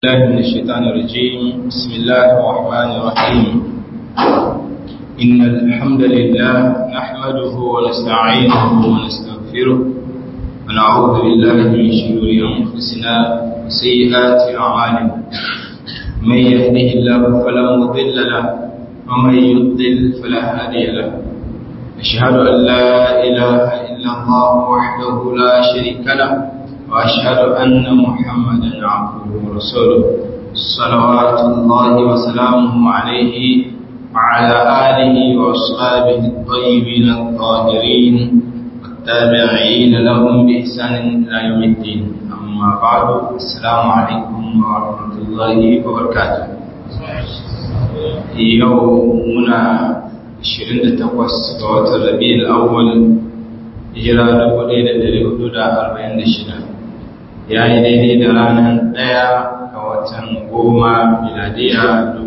الله من الشيطان الرجيم بسم الله الرحمن الرحيم إن الحمد لله نحمده ونستعينه ونستغفره ونعوذ بالله من شرور أنفسنا وسيئات أعمالنا من يهده الله فلا مضل له ومن يضلل فلا هادي له أشهد أن لا إله إلا الله وحده لا شريك له وأشهد أن محمدا عبده ورسوله صلوات الله وسلامه عليه وعلى آله وأصحابه الطيبين الطاهرين والتابعين لهم بإحسان إلى يوم الدين أما بعد السلام عليكم ورحمة الله وبركاته يومنا 28 ga watan Rabiul Awwal hijira 1446 ya yi daidai da ranar ɗaya ga watan goma miladiya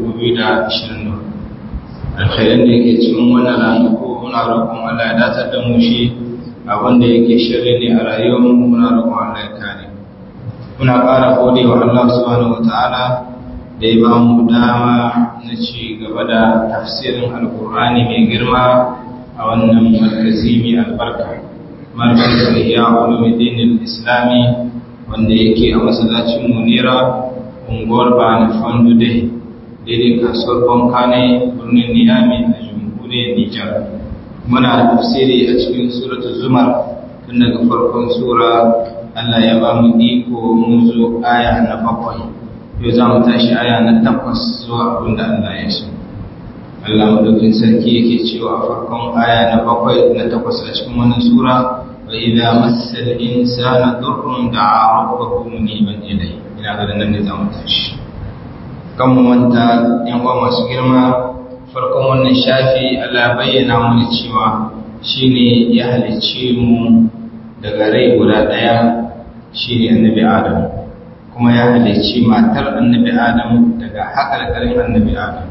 2024 alkhairan da yake cikin wannan ranaku muna roƙon Allah ya datar da mu shi abinda yake shirri ne a rayuwarmu muna roƙon Allah ya kare muna ƙara gode wa Allah subhanahu wata'ala da ya ba mu dama na ci gaba da tafsirin alkur'ani mai girma a wannan markazi mai albarka markazin ihya ulumuddin islami wanda yake a masallacin munira unguwar bani fandude daidai kasuwar bankane birnin niyami a jamhuriyar nijar muna da tafsiri a cikin suratu zumar tun daga farkon sura allah ya ba mu iko mun zo aya na bakwai yau za mu tashi aya na takwas zuwa abin da allah ya so allah madaukin sarki yake cewa a farkon aya na bakwai na takwas a cikin wannan sura وإذا مس الإنسان ضر دعا ربه منيبا إليه إلى هذا النظام tashi. kan manta yan uwa masu girma farkon wannan shafi Allah bayyana mana cewa shine ya halicce mu daga rai guda daya shine annabi Adam kuma ya halicci matar annabi Adam daga haƙarƙarin annabi Adam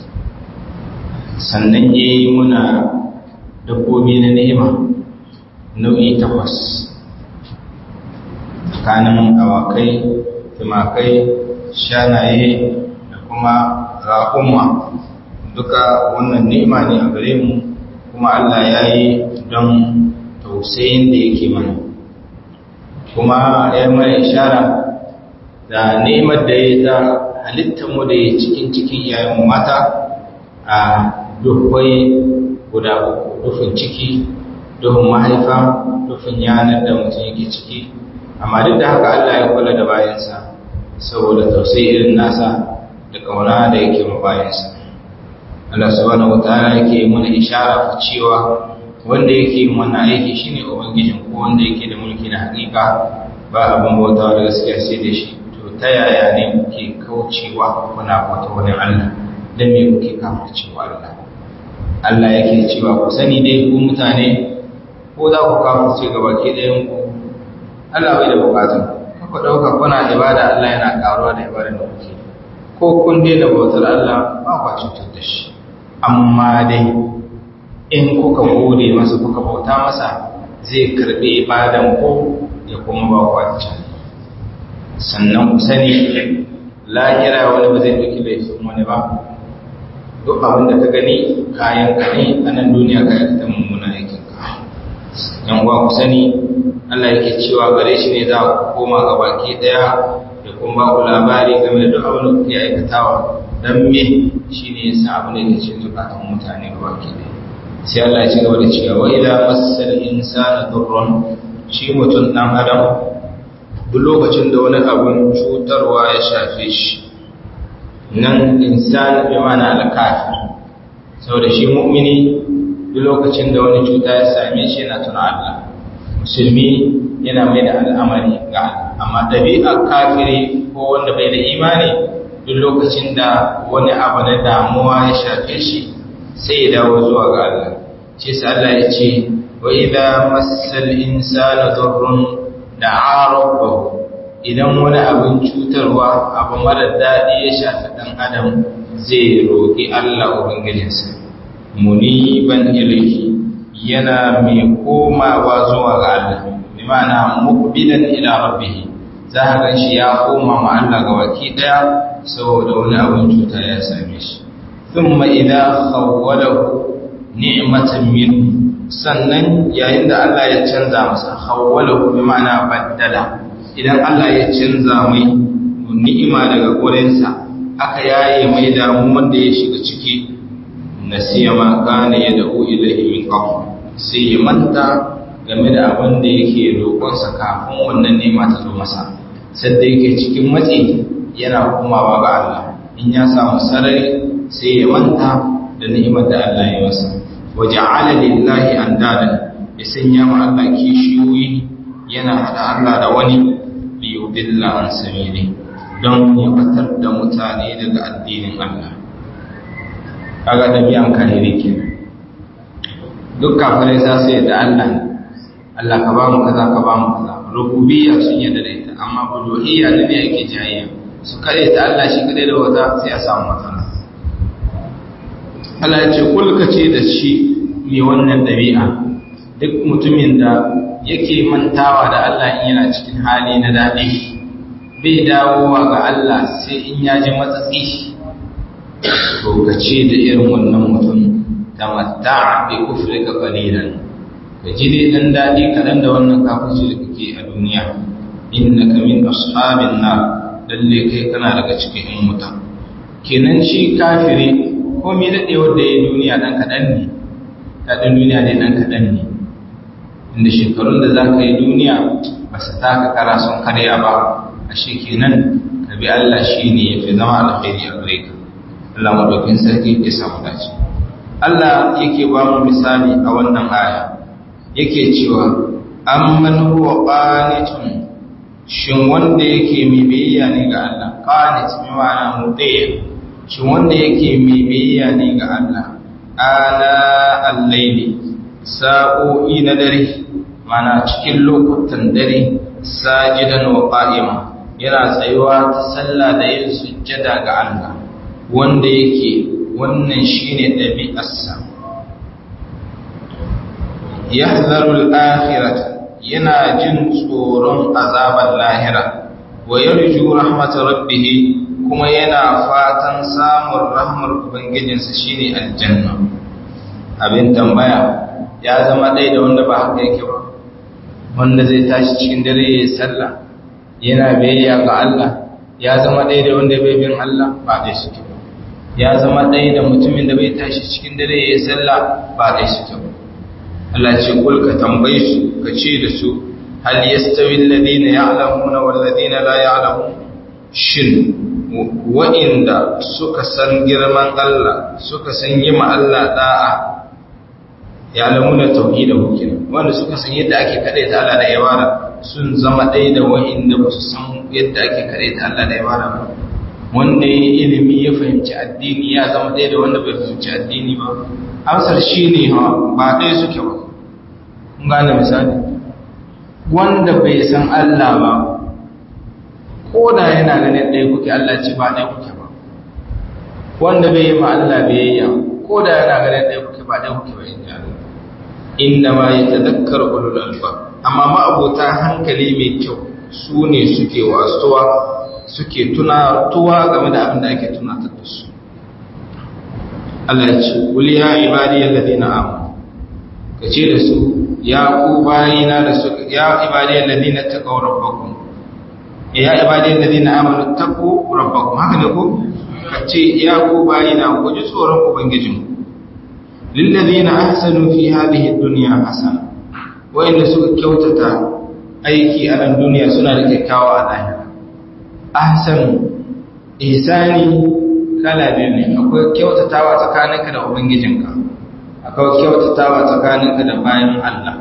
sannan yayi muna dabbobi na ni'ima nau'i takwas tsakanin awakai tumakai shanaye da kuma raƙumma duka wannan ni'ima ne a gare mu kuma Allah ya yi don tausayin da yake mana kuma ya mana ishara da ni'imar da ya ta halittarmu da ya cikin cikin yayin mata a duhwai guda uku dufin ciki duhun mahaifa dufin yanar da mutum yake ciki amma duk da haka Allah ya kula da bayansa saboda tausayi irin nasa da kauna da yake ma bayansa Allah subhanahu wataala yake mana ishara fa cewa wanda yake yin wannan aiki shine ubangijin ko wanda yake da mulki na hakika ba abin bautawa da gaskiya sai da shi to ta yaya ne kuke kaucewa kuna bauta wani Allah dan me kuke kafircewa Allah Allah yake cewa ku sani dai ku mutane ko za ku kafurce ga baki ɗayan ku Allah bai da bukatun ku ɗauka kuna ibada Allah yana ƙaruwa da ibada da kuke ko kun daina bautar Allah ba kwa cutar da shi amma dai in kuka gode masa kuka bauta masa zai karɓi ibadan ku ya kuma ba ku wancan sannan ku sani lahira wani ba zai ɗauki laifin wani ba duk abin da ka gani kayan ka ne a nan duniya ka yi ta mummuna aikin yan uwa ku sani Allah yake cewa gare shi ne za ku koma ga baki daya da kuma ba ku labari game da duk abin da kuke aikatawa dan me shine yasa abin da yake cikin zukatan mutane ga baki daya sai Allah ya ci gaba da cewa wa idza massal insana durrun shi mutum dan adam duk lokacin da wani abun cutarwa ya shafe shi nan insan bi ma'ana al-kafir saboda shi mu'mini duk lokacin da wani cuta ya same shi yana tuna Allah musulmi yana mai da al'amari ga amma ɗabi'ar kafiri ko wanda bai da imani duk lokacin da wani abu na damuwa ya shafe shi sai ya dawo zuwa ga Allah shi sa Allah ya ce wa idza massal insana durrun da'a rabbahu idan wani abin cutarwa abu mara daɗi ya shafi ɗan adam zai roƙi Allah ubangijinsa muniban ilaihi yana mai komawa zuwa ga Allah bi ma'ana muqbilan ila rabbih za a gan shi ya koma ma Allah ga baki daya saboda wani abin cuta ya same shi thumma idza khawwalahu ni'matan min sannan yayin da Allah ya canza masa khawwalahu bi ma'ana baddala idan Allah ya canza mai ni'ima daga gurinsa aka yaye mai damu wanda ya shiga ciki nasiya ma kana yad'u ilayhi min qabl sai ya manta game da abin da yake roƙonsa kafin wannan nema ta zo masa sadda yake cikin matsi yana komawa ga Allah in ya samu sarari sai ya manta da ni'imar da Allah ya masa wa ja'ala lillahi andadan ya sanya ma Allah kishiyoyi yana hada Allah da wani li yudilla an sabili don ya batar da mutane daga addinin Allah kaga dabi'an kahiri kenan duk kafirai za su yadda Allah ne Allah ka ba mu kaza ka ba mu kaza rububiyya sun yadda da ita amma uluhiyya ne ne yake jayayya su kare ta Allah shi kadai da wata sai a samu matsala Allah ya ce kulka ce da shi mai wannan dabi'a duk mutumin da yake mantawa da Allah in yana cikin hali na daɗi bai dawowa ga Allah sai in ya ji matsatsi to ka ce da irin wannan mutum tamatta bi kufrika qalilan ka ji dai dan dadi kadan da wannan kafirci da kake a duniya innaka min ashabin nar lalle kai kana daga cikin yan wuta kenan shi kafiri ko me dade wanda yayi duniya dan kadan ne dadin duniya ne dan kadan ne inda shekarun da zaka yi duniya ba su taka kara sun karya ba ashe kenan ka bi Allah shine yafi zama alkhairi a gare ka Allah madaukin sarki ya samu dace Allah yake ba mu misali a wannan aya yake cewa amman huwa qanitun shin wanda yake mai biyayya ne ga Allah qanit bi ma'ana mutiy shin wanda yake mai biyayya ne ga Allah ana al-layli sa'o'i na dare mana cikin lokutan dare sajidan wa qa'ima yana tsayuwa ta sallah da yin sujjada ga Allah wanda yake wannan shine ɗabi'arsa yahdharul akhirata yana jin tsoron azabar lahira wa yarju rahmat rabbih kuma yana fatan samun rahmar ubangijinsa shine aljanna abin tambaya ya zama ɗaya da wanda ba haka yake ba wanda zai tashi cikin dare ya yi sallah yana biyayya ga Allah ya zama ɗaya da wanda bai bin Allah ba ɗaya suke ba ya zama ɗaya da mutumin da bai tashi cikin dare ya yi sallah ba ɗaya suke ba Allah ce kul ka tambaye su ka ce da su hal yastawi alladhina ya'lamuna wal ladina la ya'lamun shin wa'inda suka san girman Allah suka san yi ma Allah da'a ya'lamuna tauhidahu kenan wanda suka san yadda ake kade ta Allah da ibada sun zama ɗaya da wa'inda ba su san yadda ake kade ta Allah da ibada ba wanda ya yi ilimi ya fahimci addini ya zama ɗaya da wanda bai fahimci addini ba amsar shi ne ba ɗaya suke ba kun gane misali wanda bai san Allah ba ko da yana ganin ɗaya kuke Allah ce ba ɗaya kuke ba wanda bai yi ma Allah biyayya ko da yana ganin ɗaya kuke ba ɗaya kuke ba in ji Allah inda ma ya tadakkar ulul alba amma ma abota hankali mai kyau su ne suke wasuwa suke tunatuwa game da abin da ake tunatar da su Allah ya ce kuli ya ibadi alladhina amanu kace da su ya ku bayina da su ya ibadi alladhina taqaw rabbakum ya ibadi alladhina amanu taqu rabbakum haka ne ko kace ya ku bayina ku ji tsoron ubangijin lilladhina ahsanu fi hadhihi ad-dunya hasana wa'inda suka kyautata aiki a nan duniya suna da kyakkyawa a lahira ahsan ihsani kala biyu ne akwai kyautatawa tsakaninka da ubangijinka akwai kyautatawa tsakaninka da bayan Allah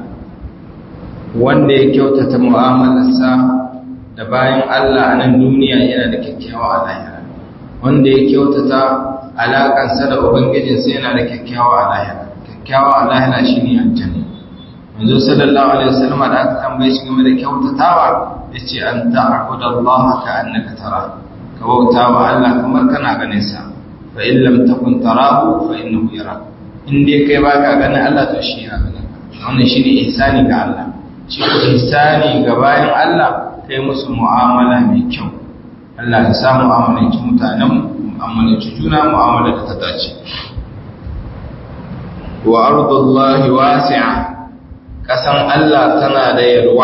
wanda ya kyautata mu'amalarsa da bayan Allah a nan duniya yana da kyakkyawa a lahira wanda ya kyautata alakansa da ubangijinsa yana da kyakkyawa a lahira kyakkyawa a lahira shine aljanna manzo sallallahu alaihi wasallam da aka tambaye shi game da kyautatawa yace an ta'budu Allah ka annaka tara ka bauta wa Allah kamar kana ganin sa fa in lam takun tarahu fa innahu yara in dai kai baka ganin Allah to shi yana ganin ka wannan shine ihsani ga Allah shi ko ihsani ga bayan Allah kai musu mu'amala mai kyau Allah ya sa mu'amalanci mutanen mu'amalanci juna mu'amala da ta dace wa ardullahi wasi'a kasan Allah tana da yarwa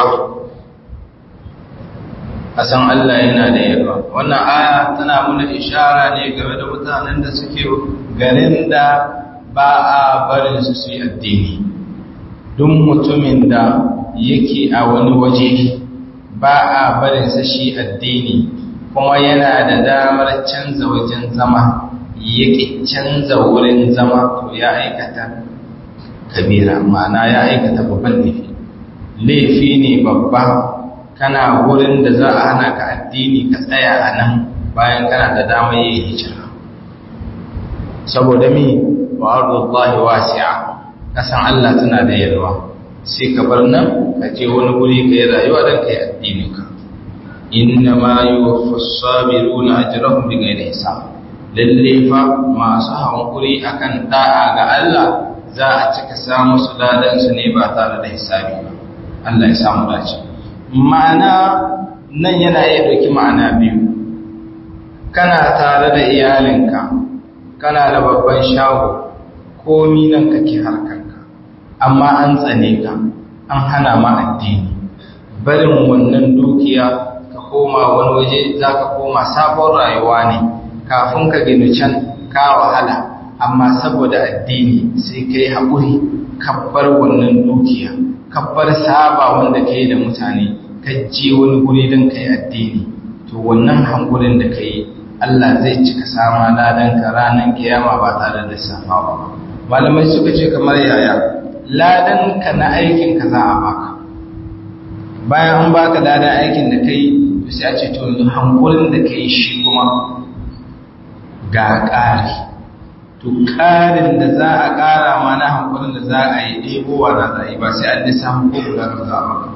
kasan Allah yana da yarwa wannan aya tana mana ishara ne game da mutanen da suke garin da ba a barin su su yi addini duk mutumin da yake a wani waje ba a barin sa shi addini kuma yana da damar canza wajen zama yake canza wurin zama to ya aikata kabira ma'ana ya aikata babban laifi laifi ne babba kana wurin da za a hana ka addini ka tsaya a nan bayan kana da damar yin hijira saboda mi wa ardullahi wasi'a kasan Allah tana da yalwa sai ka bar nan ka je wani guri ka yi rayuwa don ka yi addinin ka inna ma yuwaffa sabiruna ajrahum bighayri hisab lalle fa masu hankuri akan da'a ga Allah za a cika samu su ladan su ne ba tare da hisabi ba Allah ya samu dace ma'ana nan yana iya ɗauki ma'ana biyu kana tare da iyalinka kana da babban shago komi nan kake harkanka amma an tsane ka an hana ma addini barin wannan dukiya ka koma wani waje za ka koma sabon rayuwa ne kafin ka gini can ka wahala amma saboda addini sai ka yi haƙuri kabbar wannan dukiya kabbar saba wanda ka yi da mutane ka je wani guri don ka yi addini to wannan hankulin da ka yi Allah zai cika sama ladanka ranar kiyama ba tare da safawa ba malamai suka ce kamar yaya ladanka na aikin ka za a baka bayan an baka ladan aikin da kai to sai a ce to yanzu hankulin da kai shi kuma ga ƙari to ƙarin da za a ƙara ma na hankulin da za a yi ɗebowa na za a yi ba sai an nisa hankulin da za a baka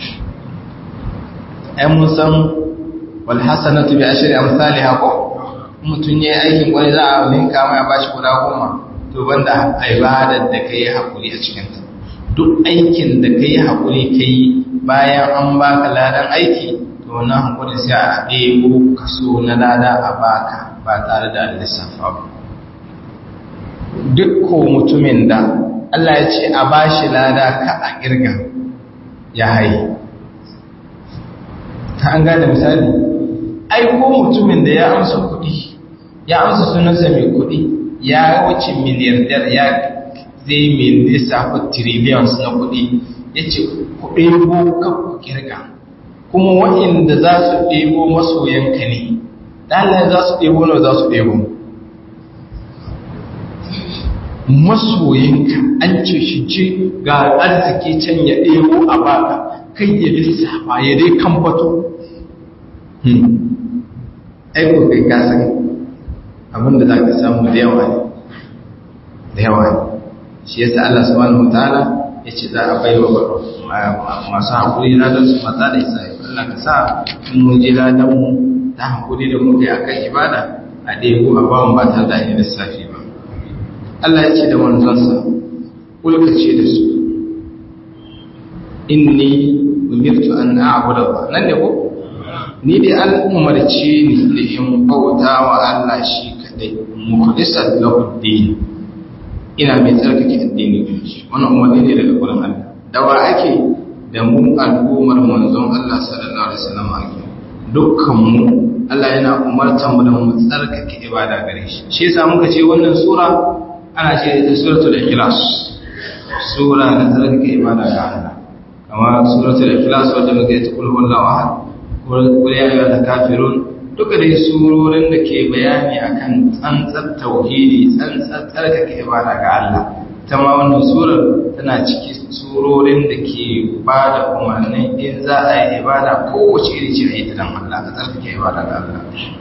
ai mun san walhassanatu bi ashri amsalha ko mutun yayi aikin kwari za a linka mai a bashi guda goma to banda ibadar da kai hakuri a cikin ta duk aikin da kai hakuri kai bayan an baka ladan aiki to wannan hakuri sai a ɗebo kaso na lada a baka ba tare da lissafa ba duk ko mutumin da Allah ya ce a bashi lada ka a kirga ya haye an gane misali ai ko mutumin da ya amsa kuɗi ya amsa sunansa mai kuɗi ya wuce miliyardar ya zai mai lissafa trillions na kuɗi ya ce ku ɗebo kan ku kirga kuma waɗanda za su ɗebo masoyanka ne ɗalayen za su ɗebo na za su ɗebo masoyinka an ce shi ce ga arziki can ya ɗebo a baka kai ya lissafa ya dai kan bato aiko kai kasan abinda za ka samu da yawa ne da yawa ne shi yasa Allah subhanahu wataala ya ce za a bai wa masu haƙuri ladan su mata da isa Allah ka sa in mun je ladan mu ta haƙuri da muka yi akan ibada a ɗebo a ba mu ba tare da yin lissafi ba Allah ya ce da manzonsa kulka ce da su inni umirtu an a'budu Allah nan ne ko ni dai an umarce ni da in bauta wa Allah shi kadai mukhlisat lahu din ina mai tsarkake addini da shi wannan umarni ne daga gurin Allah da wa ake da mu al'ummar manzon Allah sallallahu alaihi wasallam ake dukkan mu Allah yana umartar mu da mu tsarkake ibada gare shi shi yasa muka ce wannan sura ana ce ta suratul ikhlas sura na tsarkake ibada ga Allah kama suratul ikhlas wanda muke ta kullu wallahu ahad kul ya ayyuhal kafirun duka dai surorin da ke bayani akan tsantsar tauhidi tsantsar tsarkake ibada ga Allah ta ma wannan surar tana ciki surorin da ke ba da umarnin in za a yi ibada kowace iri ce a yi ta dan Allah ka tsarkake ibada ga Allah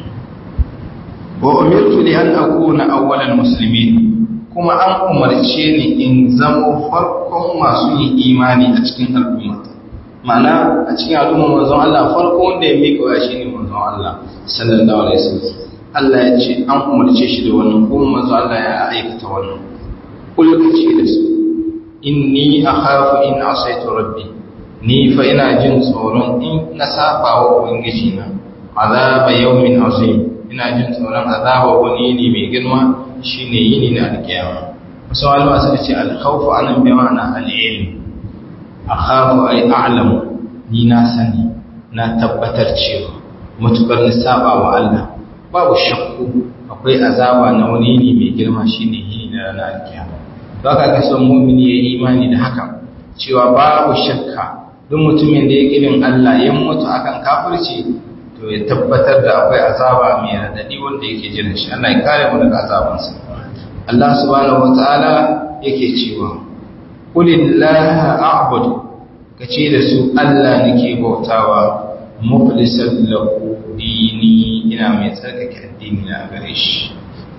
wa umirtu li an akuna awwalal muslimin kuma an umarce ni in zamo farkon masu yin imani a cikin al'umma ma'ana a cikin al'umma manzon Allah farkon wanda ya mika waya shine manzon Allah sallallahu alaihi wasallam Allah ya ce an umarce shi da wannan kuma manzon Allah ya aikata wannan kullu ce da su inni akhafu in asaitu rabbi ni fa ina jin tsoron in na saba wa ubangiji na azaba yawmin azim ina jin tsoron azaba wani ne mai girma shine yini na alkiyama wasu malama suka ce alkhawfu anan bi ma'ana al-ilm akhafu ay a'lamu ni na sani na tabbatar cewa matukar ni saba wa Allah babu shakku akwai azaba na wani ne mai girma shine yini na ranar alkiyama baka ka son mu'mini ya imani da haka cewa babu shakka duk mutumin da ya kirin Allah ya mutu akan kafirci to ya tabbatar da akwai azaba mai radadi wanda yake jiran shi Allah ya kare mu daga azabansa Allah subhanahu wataala yake cewa qulillaha a'budu kace da su Allah nake bautawa mukhlishan lahu dini ina mai tsarkake addini na gare shi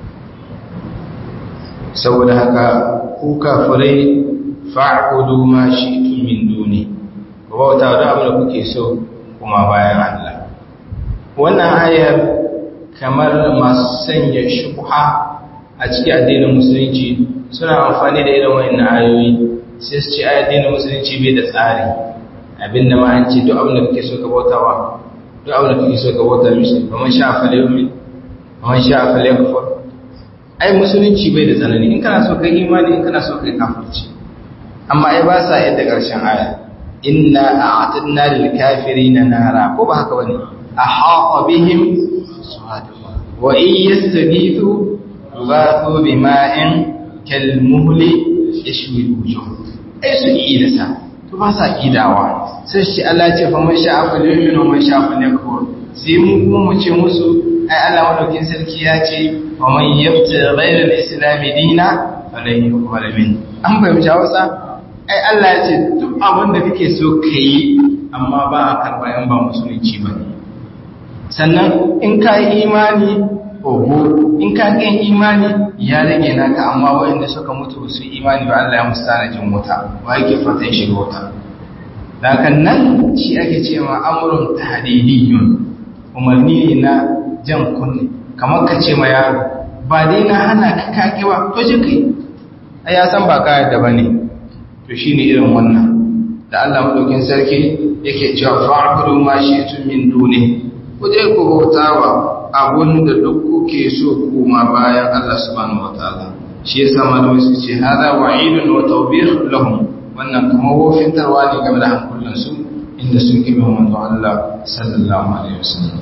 saboda haka ku kafirai fa'budu ma shi'tum min duni ku bauta da abin da kuke so kuma bayan Allah wannan ayar kamar masu sanya shubha a cikin addinin musulunci suna amfani da irin wayannan ayoyi sai su ce addinin musulunci bai da tsari abinda ma an ce duk abin da kake so ka bautawa duk abin da kake so ka bauta mishi kamar sha fale yumin kamar sha fale kafar ai musulunci bai da tsanani in kana so kai imani in kana so kai kafirci amma ai ba sa yadda karshen aya inna a'tadna lil kafirina nara ko ba haka bane ahata bihim wa in yastaghithu yughathu bima'in kal muhli yashwi wujuh ai su yi da sa to ba sa kidawa sai shi Allah ce fa man sha'a fa yu'minu wa man sha'a fa yakfur sai mu kuma mu ce musu ai Allah madaukin sarki ya ce wa man yabta ghayra al-islam dina falan yuqbal min an fahimci Hausa ai Allah ya ce duk abin da kake so kai amma ba a karba yan ba musulunci ba sannan in ka yi imani oho in ka ƙin imani ya rage naka amma waɗanda suka mutu su imani ba Allah ya musu tanajin wuta ba yake fatan shiga wuta daga nan shi ake ce ma amurin tahdidiyun umarni ne na jan kunne kamar ka ce ma yaro ba dai na hana ka kake ba to shi kai ai ya san ba ka yadda bane to shine irin wannan da Allah madaukin sarki yake cewa fa'budu ma shi'tum min duni ku je ku bautawa abun da duk kuke so kuma bayan Allah subhanahu wataala shi yasa malamai su ce hada wa'idun wa tawbih lahum wannan kuma wofintarwa ne game da hankulan su inda sun kibe manzo Allah sallallahu alaihi wasallam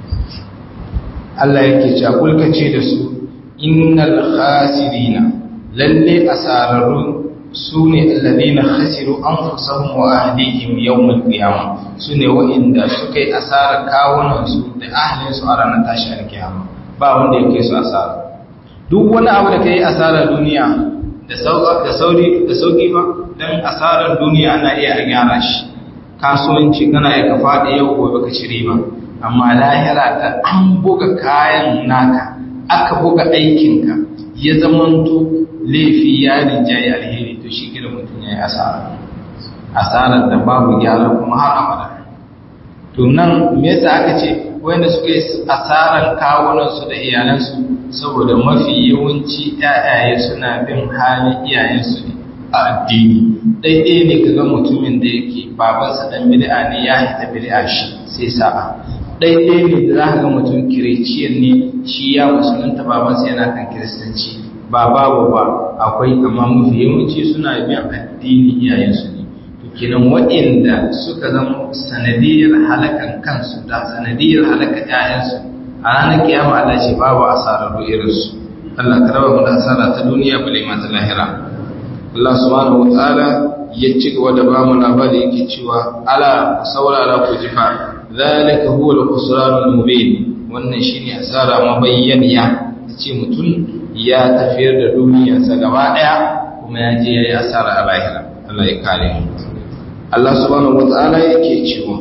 Allah yake cewa kulka ce da su innal khasirina lalle asararun sune alladhina khasiru anfusahum wa ahlihim yawm al-qiyamah sune wa'inda suka yi asarar kawunan su da ahlin su a ranar tashi al-qiyama ba wanda yake su asara duk wani abu da kai asarar duniya da sauka da sauri da sauki ba dan asarar duniya ana iya a gyara shi kasuwanci kana iya ka faɗi yau gobe ka ci riba amma lahira da an buga kayan naka aka buga aikinka ya zamanto laifi ya rinjaye alheri to shi gida mutum ya yi asara asarar da babu gyara kuma har abada to nan me yasa aka ce wanda suka yi asarar kawunansu da iyalansu saboda mafi yawanci ƴaƴaye suna bin halin iyayensu ne a addini ɗaiɗai ne kaga mutumin da yake babansa ɗan bid'a ne ya hita bid'a shi sai sa'a ɗaiɗai ne da za ka ga mutum kiriciyar ne shi ya musulunta babansa yana kan kiristanci ba babu ba akwai amma mafi yawanci suna biyan addini iyayensu ne to kenan waɗanda suka zama sanadiyar halakan kansu da sanadiyar halakan ƴaƴansu a ranar kiyama Allah ce babu asarar irinsu Allah ka raba mu da asara ta duniya bale ma ta lahira Allah subhanahu wataala ya ci gaba da ba mu labari yake cewa ala saurara ku jifa zalika huwa al-khusranul mubin wannan shine asara mabayyaniya ce mutum ya tafiyar da duniyarsa gaba daya kuma ya je yayi asara a lahira Allah ya kare mu Allah subhanahu wataala yake cewa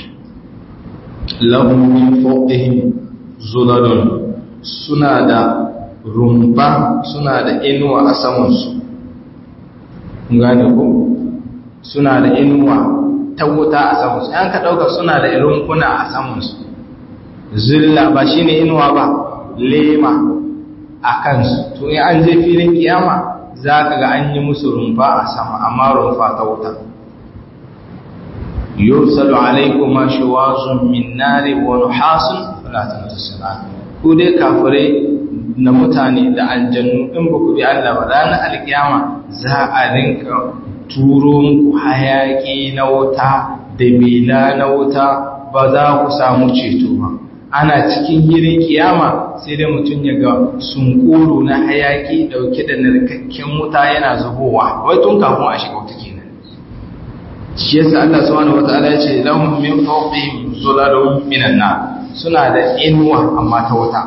lahum min fawqihim zulalun suna da rumba suna da inuwa a saman su gane ko suna da inuwa ta wuta a saman su an ka dauka suna da rumfuna a saman su zilla ba shine inuwa ba lema a kansu to in an je filin kiyama za ka ga an yi musu rumfa a sama amma rumfa ta wuta yursalu alaykuma shuwazun min nari wa nuhasun fala tamassuna ku dai kafirai na mutane da aljannu in ba ku bi Allah ba ranar alkiyama za a rinka turo muku hayaki na wuta da bela na wuta ba za ku samu ceto ba ana cikin girin kiyama sai dai mutum ya ga sunkuru na hayaki dauke da narkakken wuta yana zubowa wai tun kafin a shiga wuta kenan shi yasa Allah subhanahu wataala ya ce lahum min fawqihim zulalun minan nar suna da inuwa amma ta wuta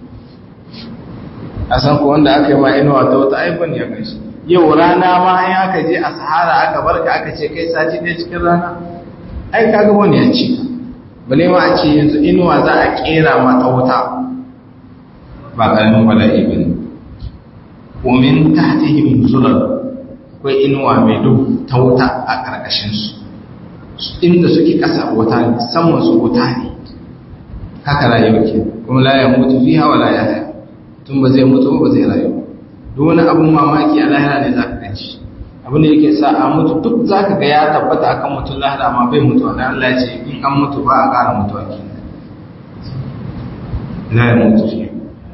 a san ko wanda aka yi ma inuwa ta wuta ai ban ya gaishe yau rana ma in aka je a sahara aka barka aka ce kai sati ɗaya cikin rana ai kaga wani ya ci bale ma a ce yanzu inuwa za a kera mata wuta ba ƙaramin bala'i ba ne ومن تحتهم ظلل akwai inuwa mai duhu ta wuta a ƙarƙashinsu inda suke ƙasa wuta ne saman su wuta ne haka rayuwa ke kuma la ya mutu fi hawa la ya haya tun ba zai mutu ba zai rayu duk wani abin mamaki a lahira ne za ka ganci abin da yake sa a mutu duk za ka ga ya tabbata akan mutum lahira ma bai mutu wanda Allah ya ce in an mutu ba a ƙara mutuwa ke la ya mutu fi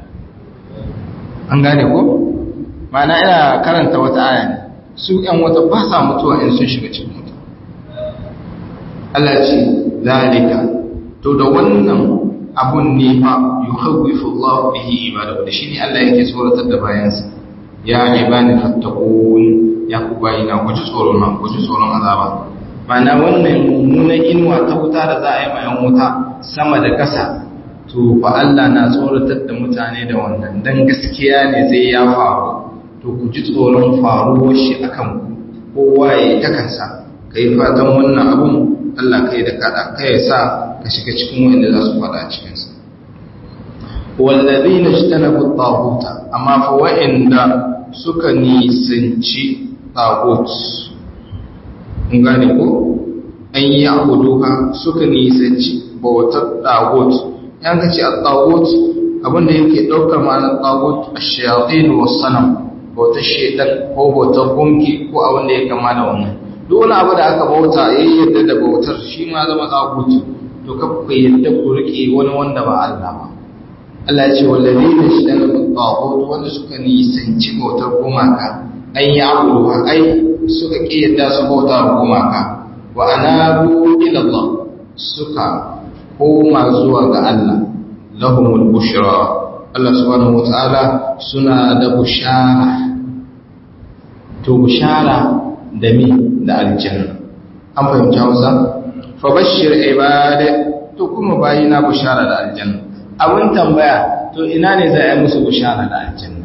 an gane ko ma'ana ina karanta wata aya ne su ‘yan wata ba sa mutuwa in sun shiga cikin mutu. Allah ce, zalika, to da wannan abun ne fa yi haƙwifu Allah bihi ibada da shi ne Allah yake tsoratar da bayansa, ya ne ba ni fattakon ya ku bayi na guji tsoron na guji tsoron azaba. Ma'ana wannan mummunan inuwa ta wuta da za a yi mayan wuta sama da ƙasa, to fa Allah na tsoratar da mutane da wannan, don gaskiya ne zai ya faru. to ku ji tsoron faruwar shi akan ku kowa ya yi ta kansa ka yi fatan wannan abun Allah kai da kada ka ya sa ka shiga cikin wanda za su faɗa cikinsa wallazi na shi tana bu tsahuta amma fa wa'inda suka nisanci tsahut in gane ko an yi abuduka suka nisanci bautar tsahut yan ka ce a tsahut abinda yake ɗaukar ma'anar tsahut a shayatin wasu sanam bautar shaidan ko bautar gunki ko abin da ya kama da wannan duk wani abu da aka bauta ya yadda da bautar shi ma zama tsagutu to ka ku yadda ku rike wani wanda ba Allah ba Allah ya ce wallazi na shi da tsagutu wanda suka nisanci bautar gumaka an yi abu ai suka ki yadda su bauta gumaka wa anabu ila Allah suka koma zuwa ga Allah lahumul bushra Allah subhanahu wata'ala suna da bushara to bushara da mi da aljanna an fahimci Hausa fa bashir ibada to kuma bayina bushara da aljanna abun tambaya to ina ne za a yi musu bushara da aljanna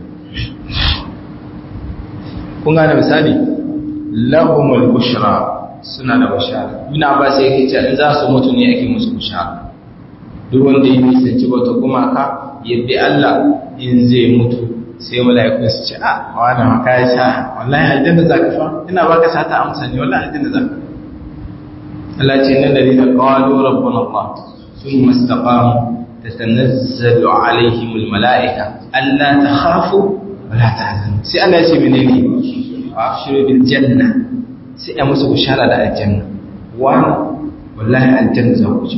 kun gane misali lahumul bushra suna da bushara ina ba sai yake cewa in za su mutu ne ake musu bushara duk wanda ya nisanci bauta gumaka yadda Allah in zai mutu sai mala'ikun su ce a wani maka ya sha wallahi aljanna za ka fa ina baka sata amsa ne wallahi aljanna za ka Allah ce nan dari da qalu rabbuna Allah thumma istaqamu tatanazzalu alaihim almala'ika alla takhafu wa la tahzanu sai Allah ya ce menene abshiru bil janna sai ya musu bishara da aljanna wani wallahi aljanna za ku je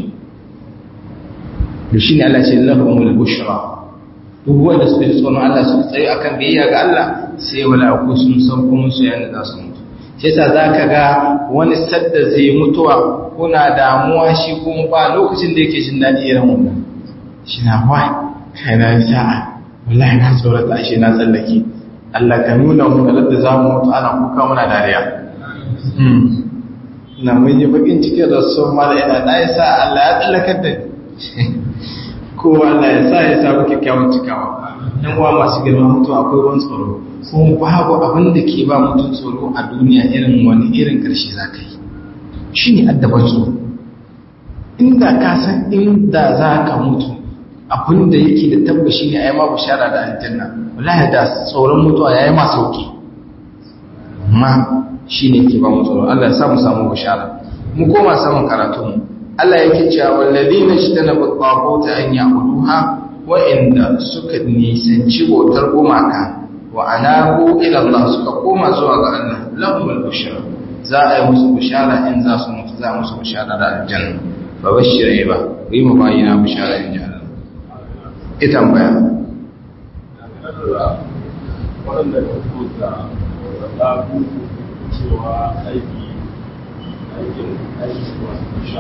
da shi ne Allah ce lahumul bushra duk wanda suka ji tsoron Allah suka tsaye akan biyayya ga Allah sai wala ku sun san kuma su yana za su mutu shi yasa zaka ga wani sadda zai mutuwa kuna damuwa shi kuma ba lokacin da yake jin dadi irin wannan shi na wai kai na sa'a wallahi na tsorata shi na tsallake Allah ka nuna mu da za mu mutu ana kuka muna dariya na mun yi bakin cikin rasu mala ina da ya sa Allah ya tsallakar da ko Allah ya sa ya samu kyakkyawan cikawa dan uwa masu girma mutu akwai wani tsoro kuma babu abin da ke ba mutum tsoro a duniya irin wani irin karshe za ka yi shi ne addaban tsoro inda ka san inda za ka mutu abin da yake da tabbashi ne a yi ma bishara da aljanna wallahi da tsoron mutuwa ya yi ma sauki amma shi ne ke ba mu tsoro Allah ya sa mu samu bishara mu koma samun karatunmu Allah yake cewa walladina shtanabu taquta an ya'buduha wa inda suka nisanci bautar gumaka wa anabu ila Allah suka koma zuwa ga Allah lahumul bushra za a yi musu bishara in za su mutu za musu bishara da aljanna fa bashir ba yi mu bayina bishara in ji Allah ita tambaya waɗanda ka kuta da cewa aiki aikin aiki wasu sha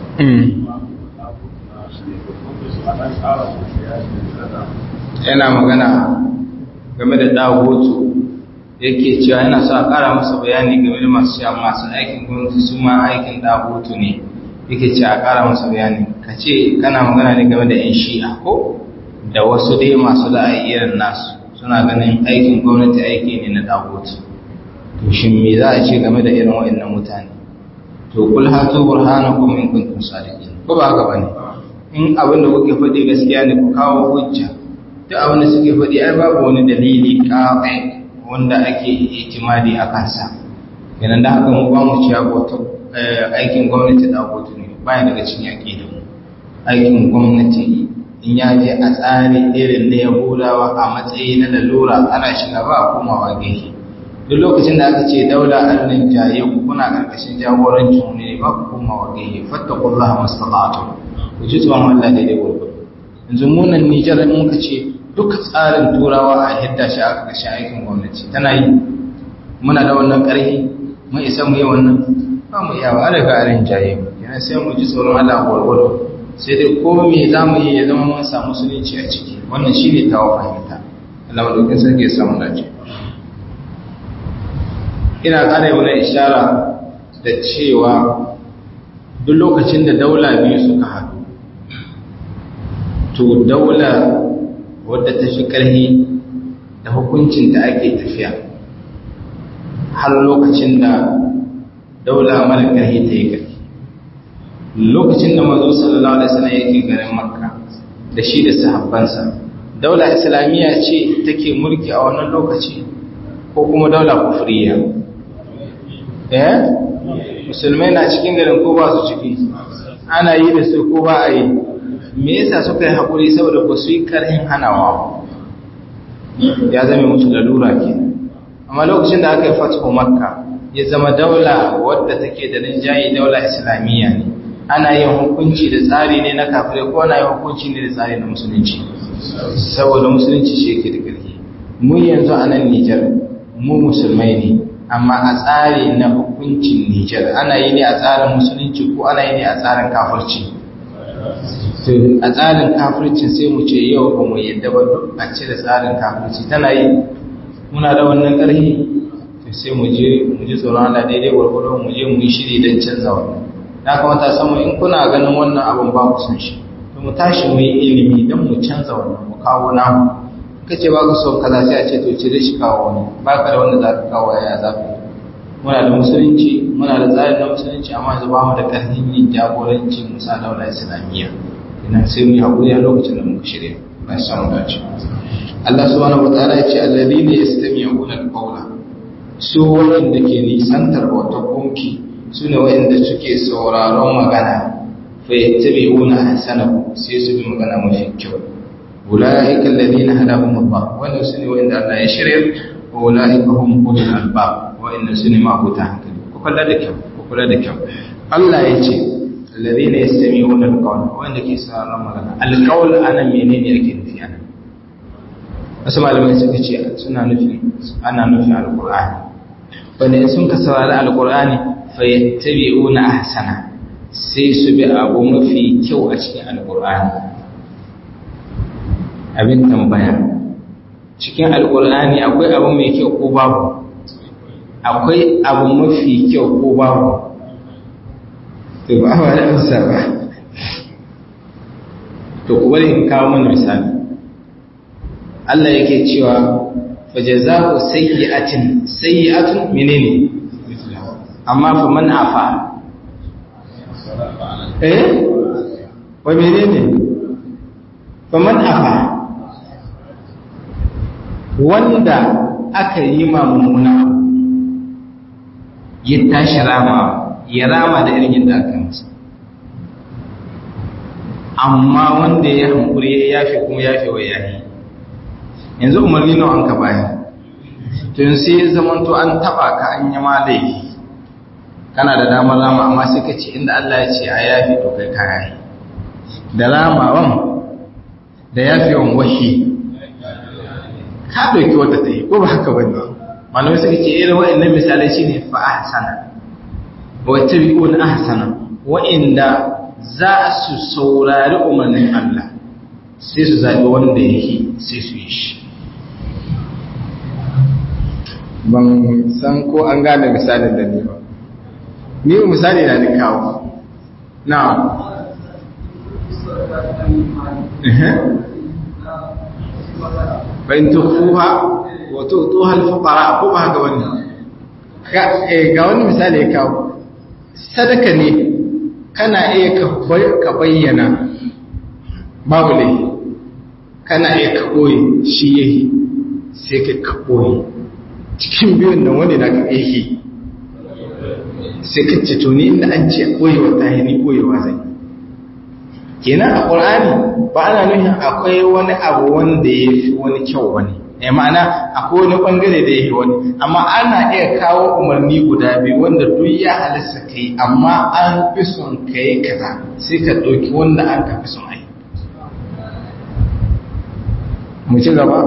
yana magana game da dagotu yake cewa yana so a ƙara masa bayani game da masu sha masu aikin gwamnati su ma aikin dagotu ne yake ce a ƙara masa bayani ka ce kana magana ne game da 'yan shi'a ko da wasu dai masu la'ayi irin nasu suna ganin aikin gwamnati aiki ne na dagotu to shin me za a ce game da irin waɗannan mutane to kul hatu burhanakum in kuntum sadiqin ko ba haka bane in abin da kuke faɗi gaskiya ne ku kawo hujja duk abin da suke faɗi ai babu wani dalili ƙaƙai wanda ake itimadi a kansa kenan da haka mu ba mu ciya bauta aikin gwamnati da abutu ne baya daga cikin yaƙi da mu aikin gwamnati in ya je a tsari irin na yahudawa a matsayi na lalura ana shiga ba a komawa gefe duk lokacin da aka ce daula arnin jaye kuna karkashin jagorancin ne ba ku komawa gefe fattakullaha mastata'tu ku ji tsoron Allah daidai gurgudu yanzu munan Nijar in muka ce duk tsarin turawa a hidda shi a ƙarƙashin aikin gwamnati tana yi muna da wannan ƙarfi mun isa mu yi wannan ba mu iya ba daga arin jaye yana sai mu ji tsoron Allah gurgudu sai dai ko me za mu yi ya zama mun samu musulunci a ciki wannan shi ne tawa fahimta Allah madaukin sarki ya samu dace ina ƙara mana ishara da cewa duk lokacin da daula biyu suka haɗu to daula wadda ta fi ƙarfi da hukuncin da ake tafiya har lokacin da daula mara ƙarfi ta yi ƙarfi lokacin da mazo sallallahu alaihi wasallam yake garin makka da shi da sahabbansa daula islamiyya ce take mulki a wannan lokaci ko kuma daula kufriya eh musulmai na cikin garin ko ba su ciki ana yi da su ko ba a yi me yasa suka yi haƙuri saboda ba su yi karhin hanawa ya zame musu lalura ke amma lokacin da aka yi fatho makka ya zama daula wadda take da rinjaye daula islamiyya ne ana yin hukunci da tsari ne na kafirai ko ana yin hukunci ne da tsari na musulunci saboda musulunci shi yake da ƙarfi mu yanzu a nan nijar mu musulmai ne amma a tsari na hukuncin nijar ana yi ne a tsarin musulunci ko ana yi ne a tsarin kafirci a tsarin kafircin sai mu ce yau ba mu yadda ba duk a cire tsarin kafirci tana yi muna da wannan ƙarfi sai mu je mu ji tsoron Allah daidai gwargwado mu je mu yi shiri don canza wannan ya kamata samu in kuna ganin wannan abin ba ku san shi to mu tashi mu yi ilimi don mu canza wannan mu kawo namu kace ba ka so kaza sai a ce to cire shi kawo wani ba ka da wanda za ka kawo ya za ka muna da musulunci muna da tsarin na musulunci amma yanzu ba mu da ƙarfin yin jagoranci musa daula islamiyya ina sai mu yi haƙuri a lokacin da muka shirya na samu dace Allah subhanahu wa ta'ala ya ce alladhina yastami'una al-qawla su wanda ke nisantar wata gunki su ne wa'inda suke sauraron magana fa yattabi'una ahsanahu sai su bi magana mafi kyau ulaika alladhina hadahum Allah wannan su ne wa'inda Allah ya shirya wa ulaika hum ulul albab wa'inda su ne mabuta hankali ku kula da kyau ku kula da kyau Allah ya ce alladhina yastami'una alqawla wanda ke sauraron magana alqawl ana menene ake nufi ana wasu malamai suka ce suna nufi ana nufin alqur'ani wanda sun ka saurari alqur'ani fa yattabi'una ahsana sai su bi abu mafi kyau a cikin alqur'ani abin tambaya cikin alqur'ani akwai abu mai kyau ko babu akwai abu mafi kyau ko babu to ba ba da amsa ba to ku bari in kawo mana misali Allah yake cewa fa jazaa'u sayyi'atin sayyi'atun menene amma fa man afa eh wa menene fa man afa wanda aka yi ma mummuna ya tashi rama ya rama da irin yadda aka masa amma wanda ya hankuri ya yafe kuma yafe wa yahi yanzu umarni nawa an ka baya to yanzu sai zaman to an taba ka an yi ma laifi kana da damar rama amma sai ka ce inda Allah ya ce a yafi to kai ka yayi da ramawan da yafiwan wahi ka ɗauki wata ta yi ko ba haka ba ne malamai suka ce irin wa'annan misalai shine fa ahsana wa tabi'un ahsana wa'inda za su saurari umarnin Allah sai su zaɓi wanda yake sai su yi shi ban san ko an gane misalin da ni ba ni misali na ni kawo na bayan tukuha wato tuhal fuqara ko ba haka wani ga wani misali ya kawo sadaka ne kana iya ka bayyana babu ne kana iya ka ɓoye shi yahi sai ka ka ɓoye cikin biyun nan wani na ka yake sai ka ce to ni inda an ce ɓoyewa ta ni ɓoyewa zai kenan a ƙur'ani ba ana nufin akwai wani abu wanda ya fi wani kyau wani ya ma'ana akwai wani ɓangare da ya fi wani amma ana iya kawo umarni guda biyu wanda duk ya halasta ka yi amma an fi son ka yi kaza sai ka ɗauki wanda an ka fi son a yi mu ci gaba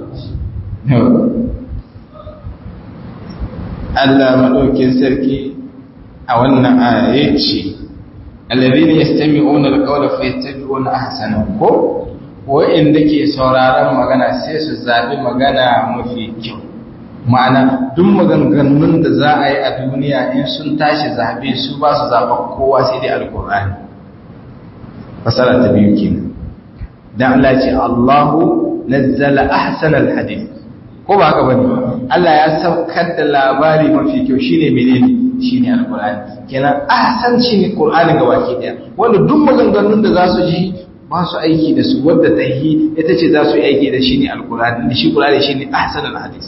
Allah maɗaukin sarki a wannan aya ya ce alladhina yastami'una alqawla fayattabi'una ahsanahu ko wa'inda ke sauraron magana sai su zabi magana mafi kyau ma'ana duk maganganun da za a yi a duniya in sun tashi zabe su ba su zaba kowa sai dai alqur'ani fasara ta biyu kenan dan Allah ce Allahu nazzala ahsana alhadith ko ba haka bane Allah ya saukar da labari mafi kyau shine menene shine alqur'ani kenan ahsan shine qur'ani ga baki daya wanda duk maganganun da za su ji ba su aiki da su wadda ta yi ita ce za su yi aiki da shi ne alqur'ani da shi qur'ani shine ahsan alhadith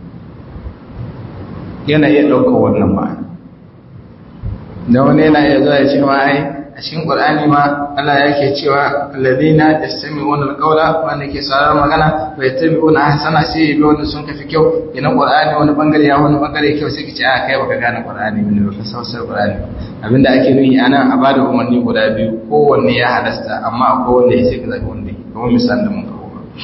yana iya ɗaukar wannan ma'ana da wani yana iya zuwa ya ce ma ai a cikin qur'ani ma Allah yake cewa alladhina yastami'una alqawla wanda ke sauraron magana bai tabi'una ahsana sai bi wanda sun kafi kyau ina qur'ani wani bangare ya wani bangare kyau sai kace a kai baka gane qur'ani ne baka sausar qur'ani abinda ake nuni ana a bada umarni guda biyu kowanne ya halasta amma akwai wanda ya sai ka zabi wanda kamar misalin da mun kawo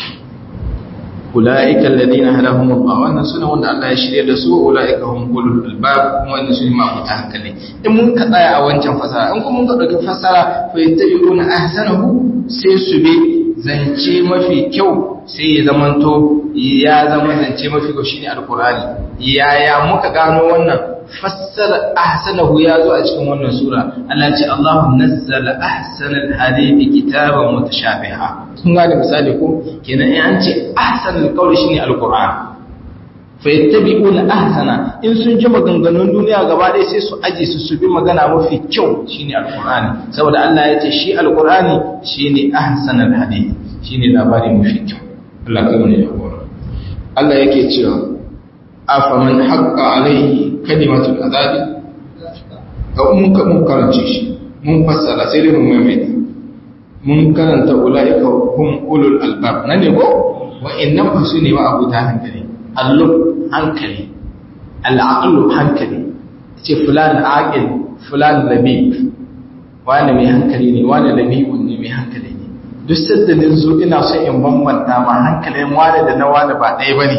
ulaika alladhina hadahum Allah wannan sune wanda Allah ya shirye da su ulaika hum ulul albab kuma wannan sune ma mutan hankali in mun ka tsaya a wancan fasara in kuma mun ka dauki fasara fa yattabi'una ahsanahu sai su bi zance mafi kyau sai ya zamanto ya zama zance mafi kyau shine alqur'ani yaya muka gano wannan fassara ahsanahu ya zo a cikin wannan sura Allah ya ce Allahu nazzala ahsanal hadithi kitaban mutashabiha kun gane misali ko kenan in an ce ahsanul qawli shine alquran fa yattabi'una ahsana in sun ji maganganun duniya gaba ɗaya sai su aje su su bi magana mafi kyau shine alqurani saboda Allah ya ce shi alqurani shine ahsanul hadith shine labari mafi kyau Allah kai ne jagora Allah yake cewa afaman haqqa alaihi kalimatul azabi ga mun ka mun karance shi mun fassara sai dai mun maimaita mun karanta ulaika hum ulul albab nan ne ko wa'annan ba su ne ma abuta hankali allub hankali al'aqlu hankali ce fulan aqil fulan labib wani mai hankali ne wani labibun ne mai hankali ne duk saddalin zo ina so in bambanta ma hankalin wani da na wani ba ɗaya bane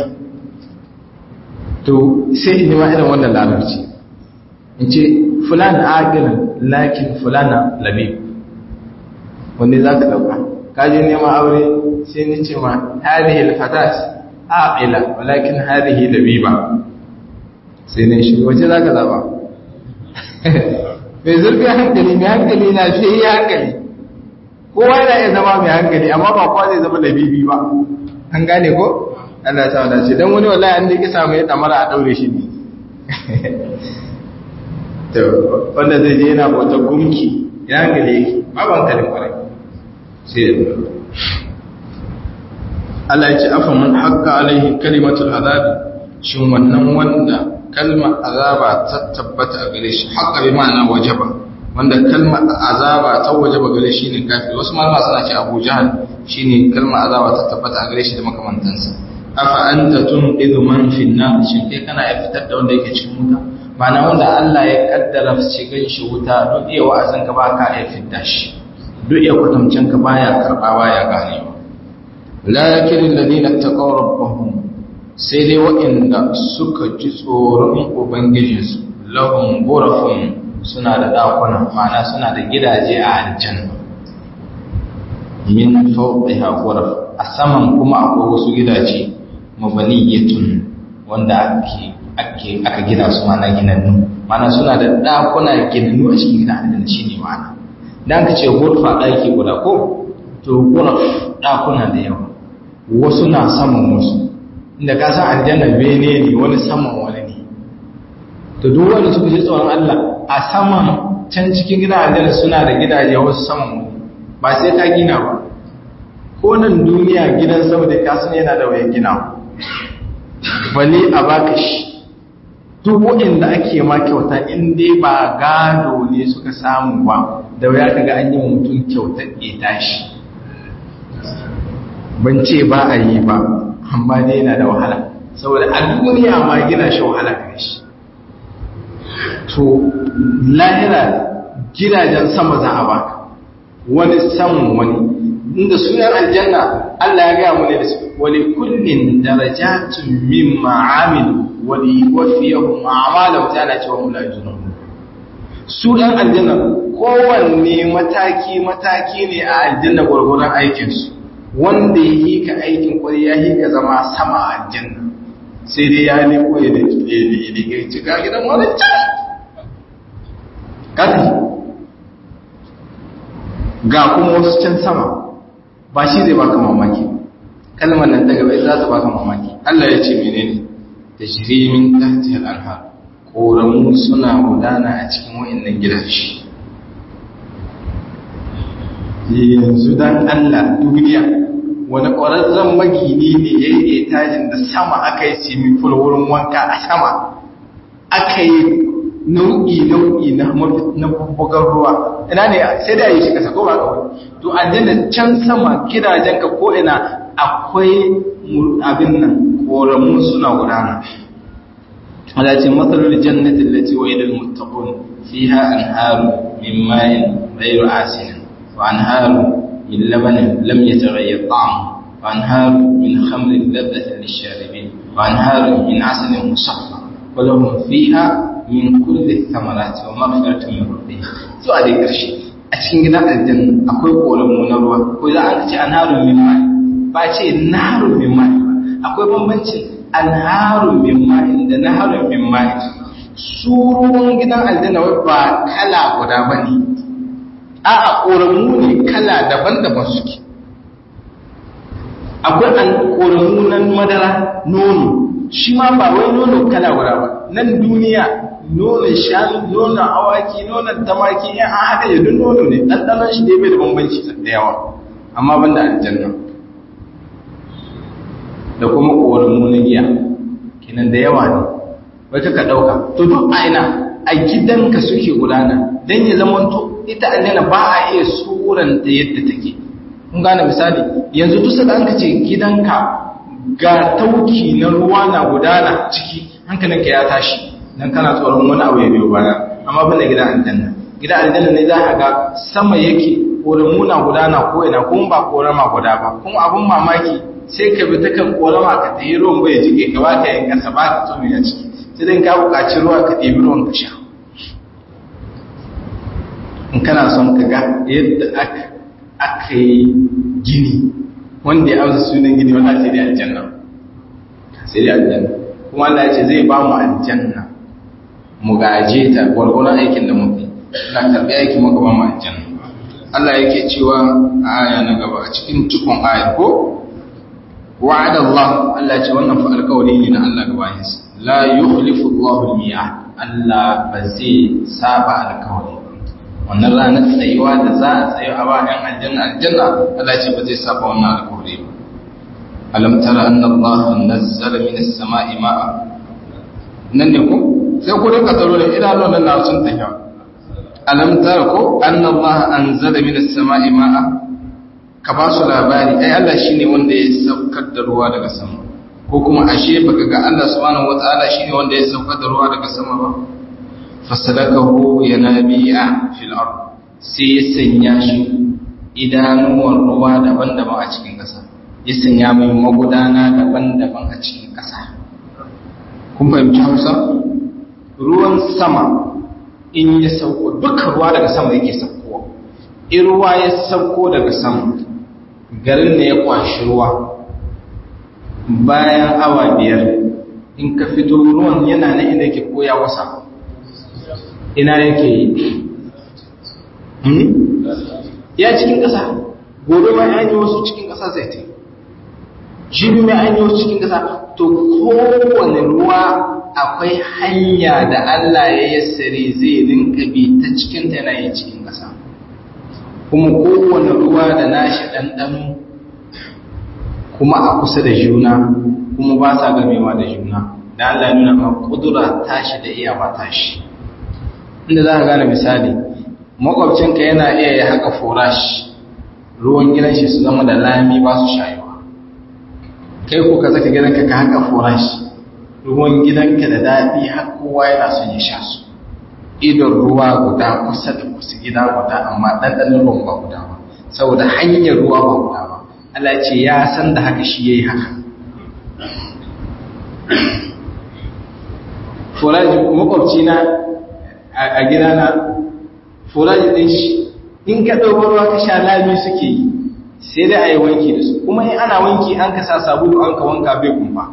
to sai in ma irin wannan larabci in ce fulan aqilun lakin fulana labib wanne za ka ɗauka kaji neman aure sai ni ce ma hadihi alfatat aqila walakin hadihi labiba sai ne shi wace za ka zaba mai zurfi hankali mai hankali na fiye yi hankali kowa yana iya zama mai hankali amma ba kowa zai zama labibi ba an gane ko Allah ta wada ce don wani wallahi an da kisa mai damara a daure shi ne wanda zai je yana bautar gumki ya hankali yake ba ban kalin kwarai sai da Allah ya ce afa man haqqa alaihi kalimatul azabi shin wannan wanda kalmar azaba ta tabbata a gare shi haqqa bi ma'ana wajaba wanda kalmar azaba ta wajaba gare shi ne kafir wasu malama suna ce Abu Jahl shine kalmar azaba ta tabbata a gare shi da makamantansa afa anta tunqidhu man fi an-nar shin kai kana ya fitar da wanda yake cikin wuta mana wanda Allah ya kaddara shigan shi wuta duk iya wa'azin ka ba ka iya fidda shi duk iya kwatancin ka baya karba baya ganewa lakin alladhina taqaw rabbahum sai dai waɗanda suka ji tsoron ubangijinsu lahum ghurafun suna da dakuna ma'ana suna da gidaje a aljanna min fawqiha ghuraf a saman kuma akwai wasu gidaje mabaniyatun wanda ake ake aka gina su mana ginannu mana suna da dakuna ginannu a cikin gidan aljanna shine ma'ana dan ka ce ghurfa daki guda ko to ghuraf dakuna da yawa wasu na saman wasu inda ka san aljanna bene ne wani saman wani ne to duk wanda suka ji tsoron Allah a saman can cikin gidan aljanna suna da gidaje wasu saman wani ba sai ka gina ba ko nan duniya gidan sama da ka san yana da wayan gina bale a baka shi duk waɗanda ake ma kyauta in dai ba gado ne suka samu ba da waya kaga an yi wa mutum kyautar ɗeta shi ban ce ba a yi ba amma dai yana da wahala saboda a duniya ma gina shi wahala gare shi to lahira gidajen sama za a baka wani samun wani inda sunan aljanna Allah ya gaya mu ne da su wali kullin darajatun mimma amilu wali wafiyahum a'malahum ta ana cewa mulajunun su ɗan aljanna kowanne mataki mataki ne a aljanna gwargwaron aikinsu wanda ya yi ka aikin kwari ya yi ka zama sama a aljanna sai dai ya leko ya da ya cika gidan wani can ƙarfi ga kuma wasu can sama ba shi zai baka mamaki kalmar nan ta gaba za ta baka mamaki Allah ya ce menene da shirimin tahtiyar anhar koramu suna gudana a cikin wa'annan gidaje yanzu dan Allah duniya wani ƙwararren magini ne ya yi etajin da sama aka yi simiful wurin wanka a sama aka yi nau'i-nau'i na bubbugar ruwa ina ne sai da yi shi kasa ko ba kawai to aljanna can sama gidajenka ko ina akwai abin nan ƙoramu suna gudana ala ce matsalar jannatin da ce wa idil muttaqun fiha anharu min ma'in ghayru asinin wa anharu من لبن لم يتغير طعمه وأنهار من خمر لذة للشاربين وأنهار من عسل مصفى ولهم فيها من كل الثمرات ومغفرة من ربهم سؤال ƙarshe a cikin gidan aljanna akwai ƙoramu na ruwa ko za a ce anharun min mai ba ce naharun min mai ba akwai bambancin anharun min mai da naharun min mai su ruwan gidan aljanna ba kala guda bane a ƙoramu ne kala daban-daban suke akwai an ƙoramu nan madara nono shi ma ba wai nono kala guda ba nan duniya nonon shanu nonon awaki nonon tamaki yan an haka yadda nono ne ɗanɗanon shi dai bai da bambanci da yawa amma ban da aljanna da kuma ƙoramu na giya kinan da yawa ne wata ka ɗauka to duk a ina a gidanka suke gudana don ya zama to ita aljanna ba a iya suranta yadda take kun gane misali yanzu duk da an ce gidanka ga tauki na ruwa na gudana ciki hankalinka ya tashi dan kana tsoron wani abu ya biyo baya amma ban da gidan aljanna gidan aljanna ne za ka ga sama yake koramu na gudana ko ina kuma ba korama guda ba kuma abun mamaki sai ka bi ta kan korama ka tayi ruwan bai jike ka ba ka yin kasa ba ka tsome ya ciki sai dan ka buƙaci ruwa ka ɗebi ruwan ka sha in kana son ka ga yadda aka yi gini wanda ya amsa sunan gini wanda sai dai aljanna sai dai aljanna kuma Allah ya ce zai ba mu aljanna mu gaje ta gwargwaron aikin da muke na karɓi aikin muka ba mu aljanna Allah yake cewa a aya na gaba a cikin cikon ayar ko wa'ada Allah Allah ya ce wannan fa alƙawari ne na Allah gaba yinsa la yukhlifu Allahu al-mi'ad Allah ba zai saba alƙawari wannan ranar tsayuwa da za a tsayo a bayan aljanna aljanna Allah ce ba zai saba wannan alƙawari ba alam tara anna Allah nazzala min as-sama'i ma'a nan ne ko sai ku rinka tsaro da idanun nan na sun tafiya alam tara ko anna Allah anzala min as-sama'i ma'a ka ba su labari ai Allah shine wanda ya saukar da ruwa daga sama ko kuma ashe baka ga Allah subhanahu wataala shine wanda ya saukar da ruwa daga sama ba fasalakahu yanabi'a fil ard sai ya sanya shi idanuwan ruwa daban-daban a cikin ƙasa ya sanya mai magudana daban-daban a cikin ƙasa kun fahimci hausa ruwan sama in ya sauko dukkan ruwa daga sama yake saukowa in ruwa ya sauko daga sama garin da ya kwashi ruwa bayan awa biyar in ka fito ruwan yana na inda yake koya wasa ina yake yi ya cikin ƙasa gobe mai ainihin wasu cikin ƙasa zai ta jibi mai ainihin wasu cikin ƙasa to kowane ruwa akwai hanya da Allah ya yassare zai rinka bi ta cikin ta yana yin cikin ƙasa kuma kowane ruwa da nashi ɗanɗano kuma a kusa da juna kuma ba sa gamewa da juna da Allah ya nuna ma kudura tashi da iyawa tashi inda za ka gane misali makwabcinka yana iya ya haka forash ruwan gidan shi su zama da lami ba su shayuwa kai ko ka zaka gidanka ka haka forash ruwan gidanka da daɗi har kowa yana son ya sha su idon ruwa guda kusa da kusa gida guda amma ɗanɗanin ruwan ba guda ba saboda hanyar ruwa ba guda ba Allah ce ya san da haka shi ya yi haka foraji makwabci na a gidana foraji ɗin shi in ka ɗauko ruwa ka sha lami suke yi sai dai a yi wanki da su kuma in ana wanki an ka sa sabulu an ka wanka bai kumfa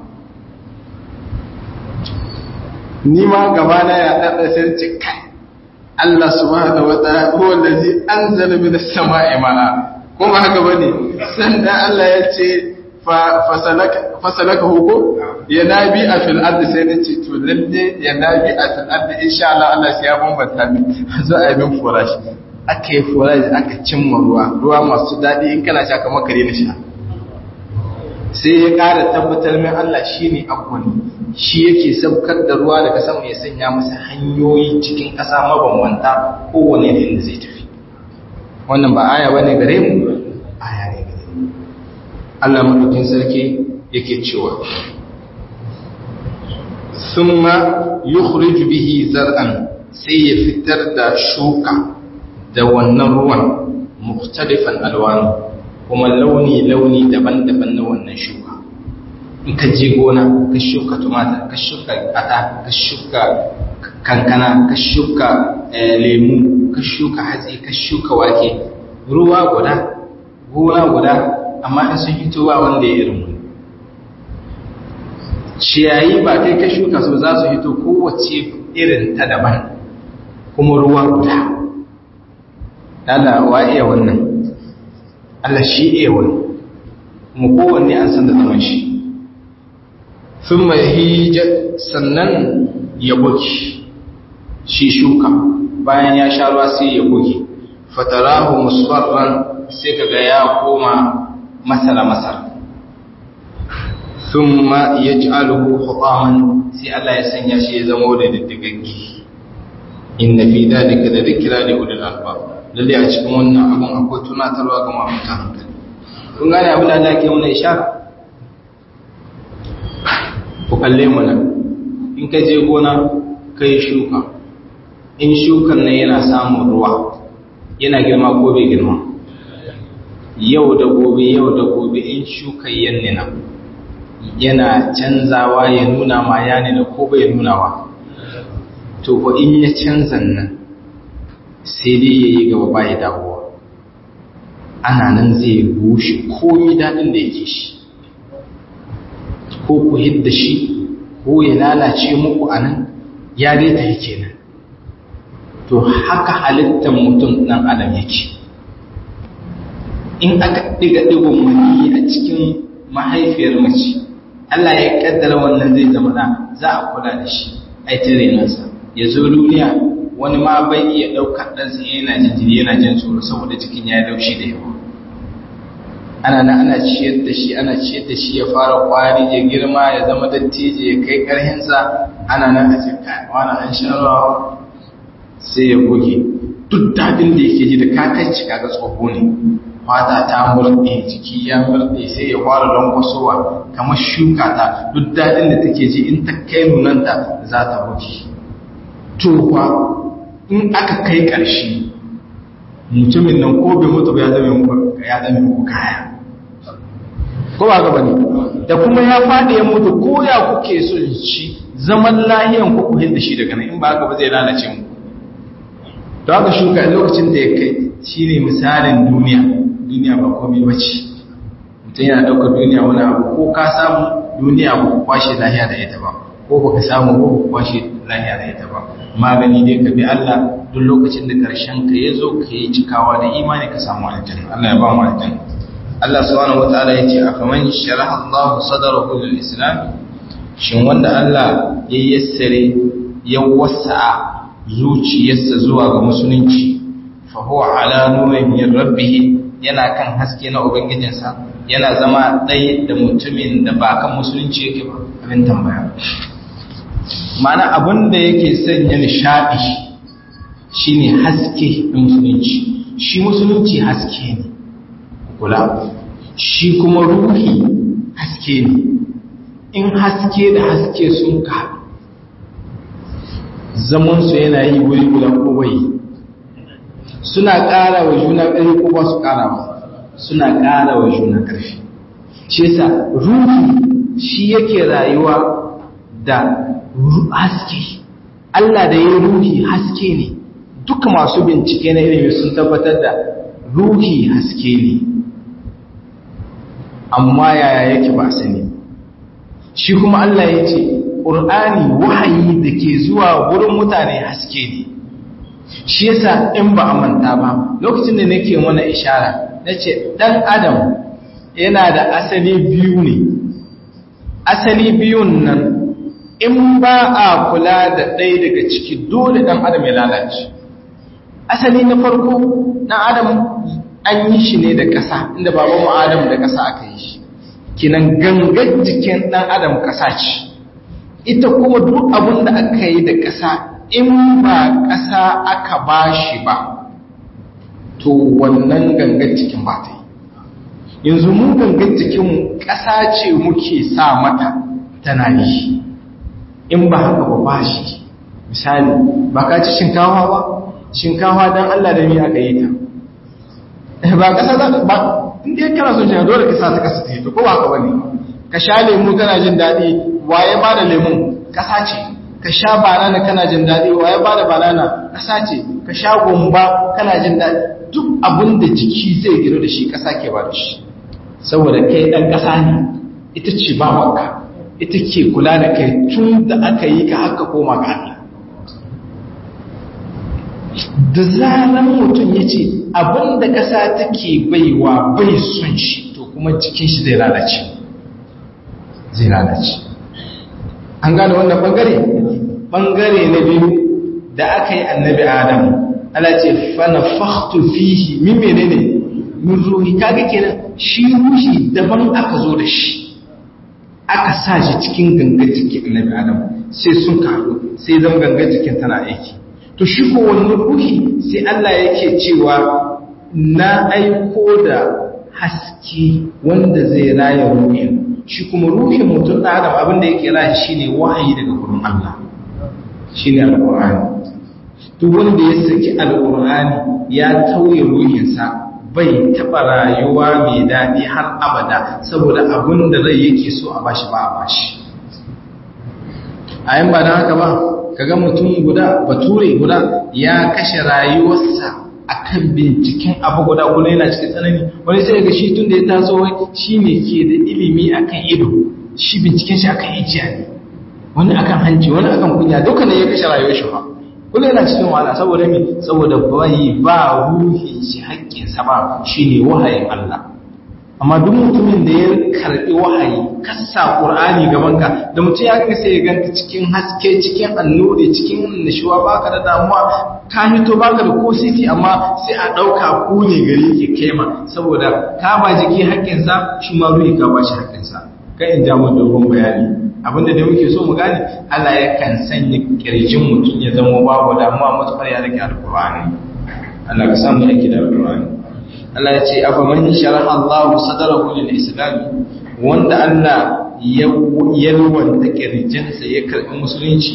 ni ma gaba na ya ɗaɗa sai ce kai Allah subhanahu wa ta'ala huwa allazi anzala min as-sama'i ma'a kuma haka bane sanda Allah ya ce fa fasalaka fasalaka huko ya nabi a fil ardi sai na ce to lalle ya nabi a fil ardi insha Allah Allah sai ya bambanta min zo a yi min furashi aka yi furashi aka cimma ruwa ruwa masu daɗi in kana sha kamar kare na sha sai ya ƙara tabbatar min Allah shi ne akwani shi yake saukar da ruwa daga sama ya sanya masa hanyoyi cikin ƙasa mabambanta kowane da inda zai tafi wannan ba aya bane gare mu aya ne gare mu Allah madaukin sarki yake cewa thumma yukhriju bihi zar'an sai ya fitar da shuka da wannan ruwan mukhtalifan alwanu kuma launi-launi daban-daban na wannan shuka in ka je gona ka shuka tumatir ka shuka ata ka shuka kankana ka shuka lemu ka shuka hatsi ka shuka wake ruwa guda gona guda amma in sun hito ba wanda ya irin wani ciyayi ba kai ka shuka su za su hito kowace irin ta daban kuma ruwa guda Allah wa iya wannan Allah shi iya wani mu kowanne an san da zaman shi sun mai hijja sannan ya buki shi shuka bayan ya sha ruwa sai ya buki fatarahu musfarran sai kaga ya koma masara masar thumma yaj'aluhu hutaman sai Allah ya sanya shi ya zama da diddigaggi inna fi dhalika la dhikra li ulil albab lalle a cikin wannan abun akwai tunatarwa ga masu hankali kun gane abin da Allah ke mana ishara ku kalle mu nan in ka je gona kai shuka in shukan nan yana samun ruwa yana girma ko bai girma yau da gobe yau da gobe in shukan yanne nan yana canzawa ya nuna ma ya nuna ko bai nunawa to ko in ya canza nan sai dai ya yi gaba ba ya dawowa ana nan zai bushe komi daɗin da yake shi ko ku hidda shi ko ya lalace muku a nan ya dai ta yake nan to haka halittar mutum ɗan adam yake in aka ɗiga ɗigon mani a cikin mahaifiyar mace Allah ya kaddara wannan zai zama na za a kula da shi a yi renansa ya zo duniya wani ma bai iya ɗaukar ɗansa yana jin jini yana jin tsoro saboda cikin ya laushi da yawa ana nan ana ciyar da shi ana ciyar da shi ya fara kwari ya girma ya zama dattijo ya kai ƙarhinsa ana nan a ce kai wani an sha rawa sai ya goge duk daɗin da yake ji da kakanci kaga tsoho ne fata ta murɗe jiki ya murɗe sai ya fara lankwasowa kamar shuka ta duk daɗin da take ji in ta kai nunanta za ta buki to fa in aka kai ƙarshe mutumin nan ko bai mutu ba ya zama muku ya zama muku kaya ko ba ga bane da kuma ya faɗi ya mutu ko ya kuke son shi zaman lahiyan ku ku hinda shi daga nan in ba haka ba zai lalace mu to haka shuka lokacin da ya kai shine misalin duniya duniya ba komai bace mutum yana ɗaukar duniya wani abu ko ka samu duniya ba ku kwashe lahiya da ita ba ko ba ka samu ko ku kwashe lahiya da ita ba magani dai ka bi Allah duk lokacin da karshen ka ya zo ka yi cikawa da imani ka samu aljanna Allah ya ba mu aljanna Allah subhanahu wataala yace afaman sharaha Allah sadrahu lil islam shin wanda Allah ya yassare ya wasa zuciyarsa zuwa ga musulunci fa huwa ala nurin min rabbih yana kan haske na ubangijinsa yana zama ɗaya da mutumin da ba kan musulunci yake ba abin tambaya mana abin da yake sanya nishaɗi shine haske na musulunci shi musulunci haske ne kula shi kuma ruhi haske ne in haske da haske sun ka zamansu yana yi wuri guda ko bai suna ƙara wa juna ƙarfi ko ba su ƙara ba suna ƙara wa juna ƙarfi shi yasa ruhi shi yake rayuwa da haske Allah da ya ruhi haske ne duka masu bincike na ilimi sun tabbatar da ruhi haske ne amma yaya yake ba sani shi kuma Allah ya ce ƙur'ani wahayi da ke zuwa wurin mutane haske ne shi yasa in ba a manta ba lokacin da nake mana ishara na ce ɗan adam yana da asali biyu ne asali biyun nan in ba a kula da ɗaya daga ciki dole ɗan adam ya lalace asali na farko ɗan adam an yi shi ne da ƙasa inda babanmu adam da ƙasa aka yi shi kinan gangan jikin ɗan adam ƙasa ce ita kuma duk abin da aka yi da ƙasa in ba ƙasa aka ba shi ba to wannan gangan jikin ba ta yi yanzu mun gangan jikin ƙasa ce muke sa mata tana yi in ba haka ba ba shi misali ba ka ci shinkawa ba shinkawa don Allah da mi aka yi ta ba ƙasa za ba inda ya kana son shi dole ka sa ta ƙasa ta yi to ko ba haka bane ka sha lemu kana jin daɗi waye ba da lemun ƙasa ce ka sha banana kana jin daɗi waye ba da banana ƙasa ce ka sha gumba kana jin daɗi duk abin da jiki zai gino da shi ƙasa ke ba da shi saboda kai ɗan ƙasa ne ita ce ba wanka ita ke kula da kai tun da aka yi ka haka koma ga Allah da zaran mutum ya ce abin da ƙasa take baiwa bai son shi to kuma jikin shi zai lalace zai lalace an gane wannan bangare bangare na biyu da aka yi annabi adam ala ce fana faktu fihi min menene min ruhi kaga kenan shi ruhi daban aka zo da shi aka sa shi cikin gangan jikin annabi adam sai sun karu sai zama gangan jikin tana aiki to shi ko wannan ruhi sai Allah yake cewa na aiko da haske wanda zai raya ruhin shi kuma ruhin mutum da adam abinda yake raya shine wahayi daga gurin Allah shine alqur'ani duk wanda ya saki alqur'ani ya tauye ruhinsa bai taba rayuwa mai daɗi har abada saboda abin da rai yake so a bashi ba a bashi a yan ba da haka ba kaga mutum guda bature guda ya kashe rayuwarsa akan binciken abu guda kuma yana cikin tsanani wani sai ga shi tun da ya taso wai shi ne ke da ilimi akan ido shi binciken shi akan ijiya ne wani akan hanci wani akan kunya duka ne ya kashe rayuwar shi ba kuma yana cikin wahala saboda me saboda bai ba ruhin shi haƙƙinsa ba shine wahayin Allah amma duk mutumin da ya karbi wahayi kassa qur'ani gaban ka da mutum ya ga sai ya ganta cikin haske cikin annuri cikin nishuwa baka da damuwa ka hito baka da ko sisi amma sai a dauka ku ne gari ke kema saboda ka ba jiki haƙƙin sa shi ma ruhi ka ba shi haƙƙin sa kai in ja mu dogon bayani abinda da muke so mu gane Allah yakan sanya kirjin mutum ya zama babu damuwa mutukar ya rike alqur'ani Allah ka samu yake da alqur'ani Allah ya ce afa man sharaha Allah sadrahu lil islam wanda Allah ya yalwanta kirjinsa ya karbi musulunci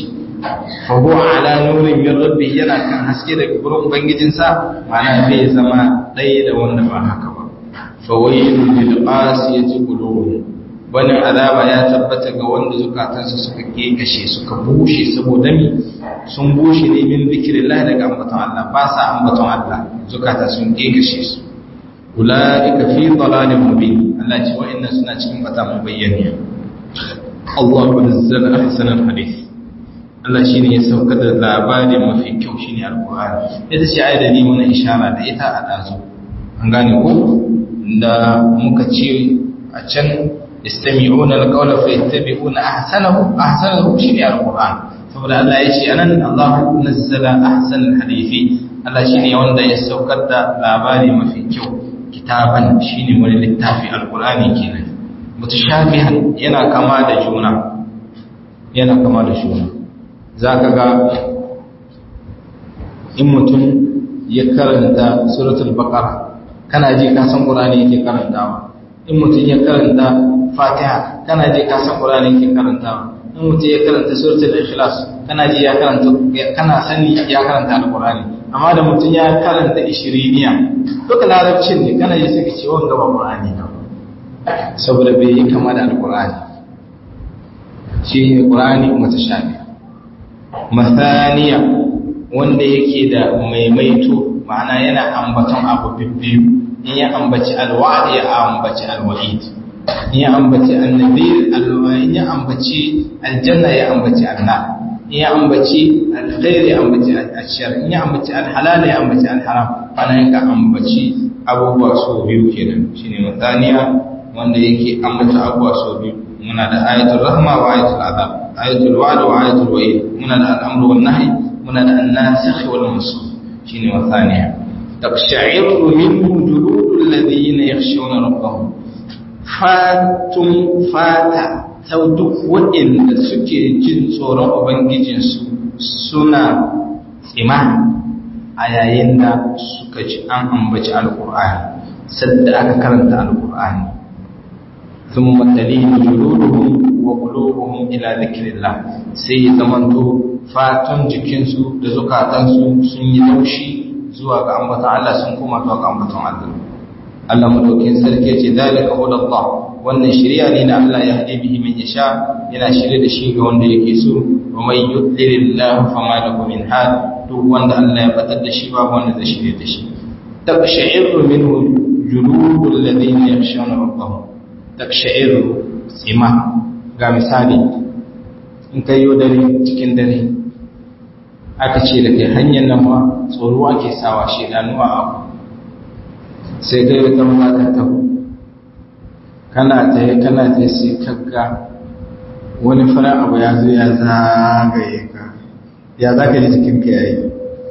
fa huwa ala nurin min rabbi yana kan haske daga gurin ubangijinsa ma'ana bai zama ɗaya da wanda ba haka ba fa waylun lil qasiyati qulubuhum wani azaba ya tabbata ga wanda zukatansa suka kekashe suka bushe saboda mi sun bushe ne min zikirillah daga ambaton Allah ba sa ambaton Allah zukata sun kekashe su ulaika fi dalalin mubin Allah ce wa'annan suna cikin bata mun bayyana Allah nazzala ahsanal hadith Allah shine ya sauka da labari mafi kyau shine alqur'ani ita ce ayar da ni mun ishara da ita a dazu an gane ko da muka ce a can يستمعون القول فيتبعون أحسنه أحسنه شيء القرآن saboda Allah ya ce anan Allah nazzala ahsan hadisi Allah shine wanda ya saukar da labari mafi kyau kitaban shine wani littafi alqur'ani kenan mutashabihan yana kama da juna yana kama da juna zaka ga in mutum ya karanta suratul baqara kana ji ka san qur'ani yake karantawa in mutum ya karanta fatiha kana ji ka san qur'ani yake karantawa in mutum ya karanta suratul ikhlas kana ji ya karanta kana sani ya karanta alqur'ani amma da mutum ya karanta ishiriniya duka larabcin ne kana ji suka ce wanga ba qur'ani ne saboda bai yi kama da alqur'ani shi ne qur'ani mutashabi mathaniya wanda yake da maimaito ma'ana yana ambaton abu bibbiyu in ya ambaci alwa'd ya ambaci alwa'id in ya ambaci annabir in ya ambaci aljanna ya ambaci annar in ya ambaci alkhair ya ambaci ashar in ya ambaci alhalal ya ambaci alharam ana yanka ambaci abubuwa so biyu kenan shine mutaniya wanda yake ambata abubuwa so biyu muna da ayatul rahma wa ayatul azab ayatul wa'd wa ayatul wa'id muna da al'amru wan nahy muna da an-nasikh wal mansukh shine mutaniya taqsha'iru minhu juludul ladina yakhshawna rabbahum fatun fata ta duk waɗanda suke jin tsoron Ubangijinsu suna tsima a yayin da suka ji an ambaci alƙur'ani sadda aka karanta alƙur'ani sun matsali juluduhum wa qulubuhum ila dhikrillah sai ya zamanto fatun jikinsu da zukatansu sun yi laushi zuwa ga ambaton Allah sun koma zuwa ga ambaton Allah Allah madaukin sarki ce zalika hudallah wannan shari'a ne da Allah ya hade bihi man yasha yana shirye da shi ga wanda yake so wa may yudlilillahu fama lahu min had duk wanda Allah ya batar da shi babu wanda zai shirye da shi tabsha'iru minhu juludul ladina yakhshawna rabbahum tabsha'iru tsima ga misali in kai yo dare cikin dare aka ce da kai hanyar nan ma tsoro ake sawa shedanuwa abu sai dai wata mata ta kana ta yi kana ta sai kaga wani fara abu ya zo ya zagaye ka ya zaka ji jikinka ya yi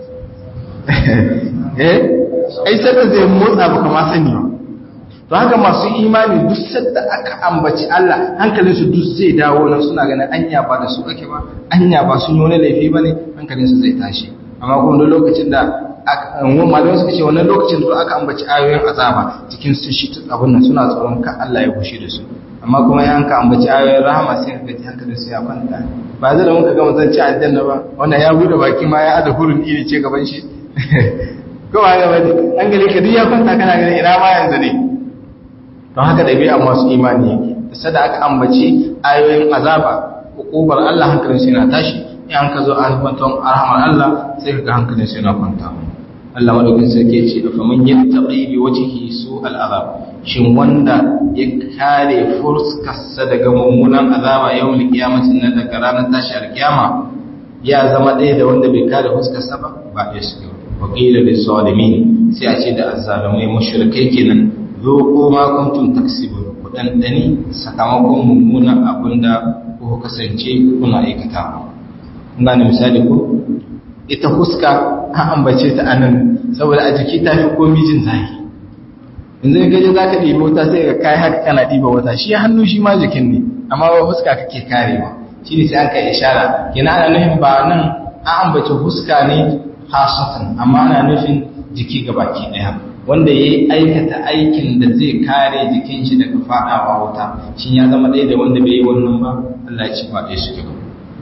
eh ai sadda zai motsa baka ma sani ba to haka masu imani duk sadda aka ambaci Allah hankalinsu duk zai dawo nan suna ganin anya ba da su ake ba anya ba sun yi wani laifi ba ne hankalinsu zai tashi amma kuma lokacin da wani malamai suka ce wannan lokacin da aka ambaci ayoyin azaba cikin sun shi abin nan suna tsoron ka Allah ya bushe da su amma kuma ya ka ambaci ayoyin rahama sai ka ji hankalin su ya kwanta ba zai da muka ga mazan ci aljanna ba wannan ya bude baki ma ya ada hurun iri ce gaban shi ko ba ga bane an gare ka duk ya kwanta kana ganin ina ma yanzu ne don haka ɗabi'a masu imani yake da sada aka ambaci ayoyin azaba hukubar Allah hankalin su yana tashi in an ka zo a kwanton arhamar Allah sai ka ga hankalin su yana kwanta Allah madaukin sarki ce fa man yattaqi bi wajhihi su al'azab shin wanda ya kare fuskarsa daga mummunan azaba yawmul qiyamati na daga ranar tashi alkiyama ya zama ɗaya da wanda bai kare fuskarsa ba ba ya suke wa qila lis zalimin sai a ce da azzalumai mushrikai kenan zo ma kuntum taksibun ku dandani sakamakon mummunan abinda ku kasance kuna aikata ina ne misali ko ita huska an ambace ta anan saboda a jiki ta fi komi jin zafi yanzu in gaje za ka ɗiba wuta sai ka kai haka kana ɗiba wuta shi hannu shi ma jikin ne amma ba huska kake karewa shi ne sai an kai ishara kina ana nufin ba nan an ambace huska ne hasatan amma ana nufin jiki gabaki ɗaya wanda ya yi aikata aikin da zai kare jikin shi daga faɗawa wuta shi ya zama ɗaya da wanda bai yi wannan ba Allah ya ci ba ɗaya suke ba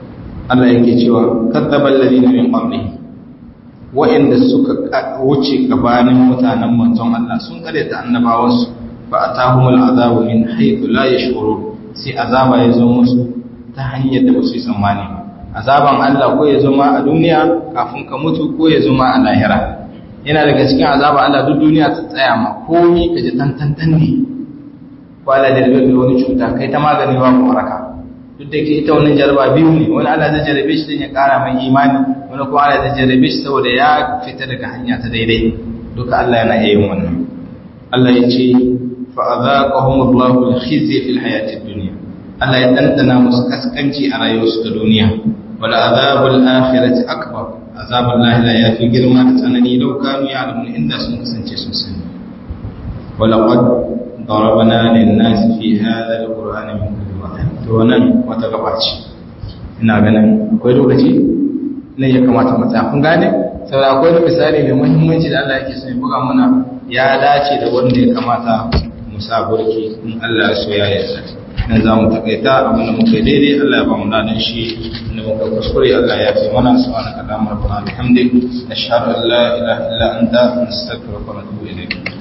Allah yake cewa kadzabal ladina min qablihim wa'inda suka wuce gabanin mutanen manzon Allah sun karyata annabawansu fa atahumul azabu min haythu la yashurun sai azaba ya zo musu ta hanyar da ba su yi tsammani ba azaban Allah ko ya zo ma a duniya kafin ka mutu ko ya zo ma a lahira yana daga cikin azaba Allah duk duniya ta tsaya ma komi ka ji tantantan ne ko Allah da rabe wani cuta kai ta magani ba mu waraka duk da ke ita wannan jaraba biyu ne wani Allah zai jarabe shi don ya kara mai imani wani kuma Allah zai jarabe shi saboda ya fita daga hanya ta daidai duka Allah yana iya yin wannan Allah ya ce fa azaqahum Allahu al-khizya fil hayati dunya Allah ya dandana musu kaskanci a rayuwarsu ta duniya wal azabul akhirati akbar azabul lahira ya fi girma da tsanani lau kanu ya'lamun inda sun kasance sun sani walaqad darabna lin-nasi fi hadha al-qur'ani min kulli mathal to nan wata gaba ce ina ganin akwai lokaci ne ya kamata mu tsaya kun gane saboda akwai misali mai muhimmanci da Allah yake so ya buga mana ya dace da wanda ya kamata mu sa burki in Allah ya so ya yarda nan za mu takaita abin da muka yi daidai Allah ya ba mu ladan shi da muka kuskure Allah ya fi mana subhanaka allahumma rabbana bihamdik nashhadu an la ilaha illa anta nastaghfiruka wa natubu ilayk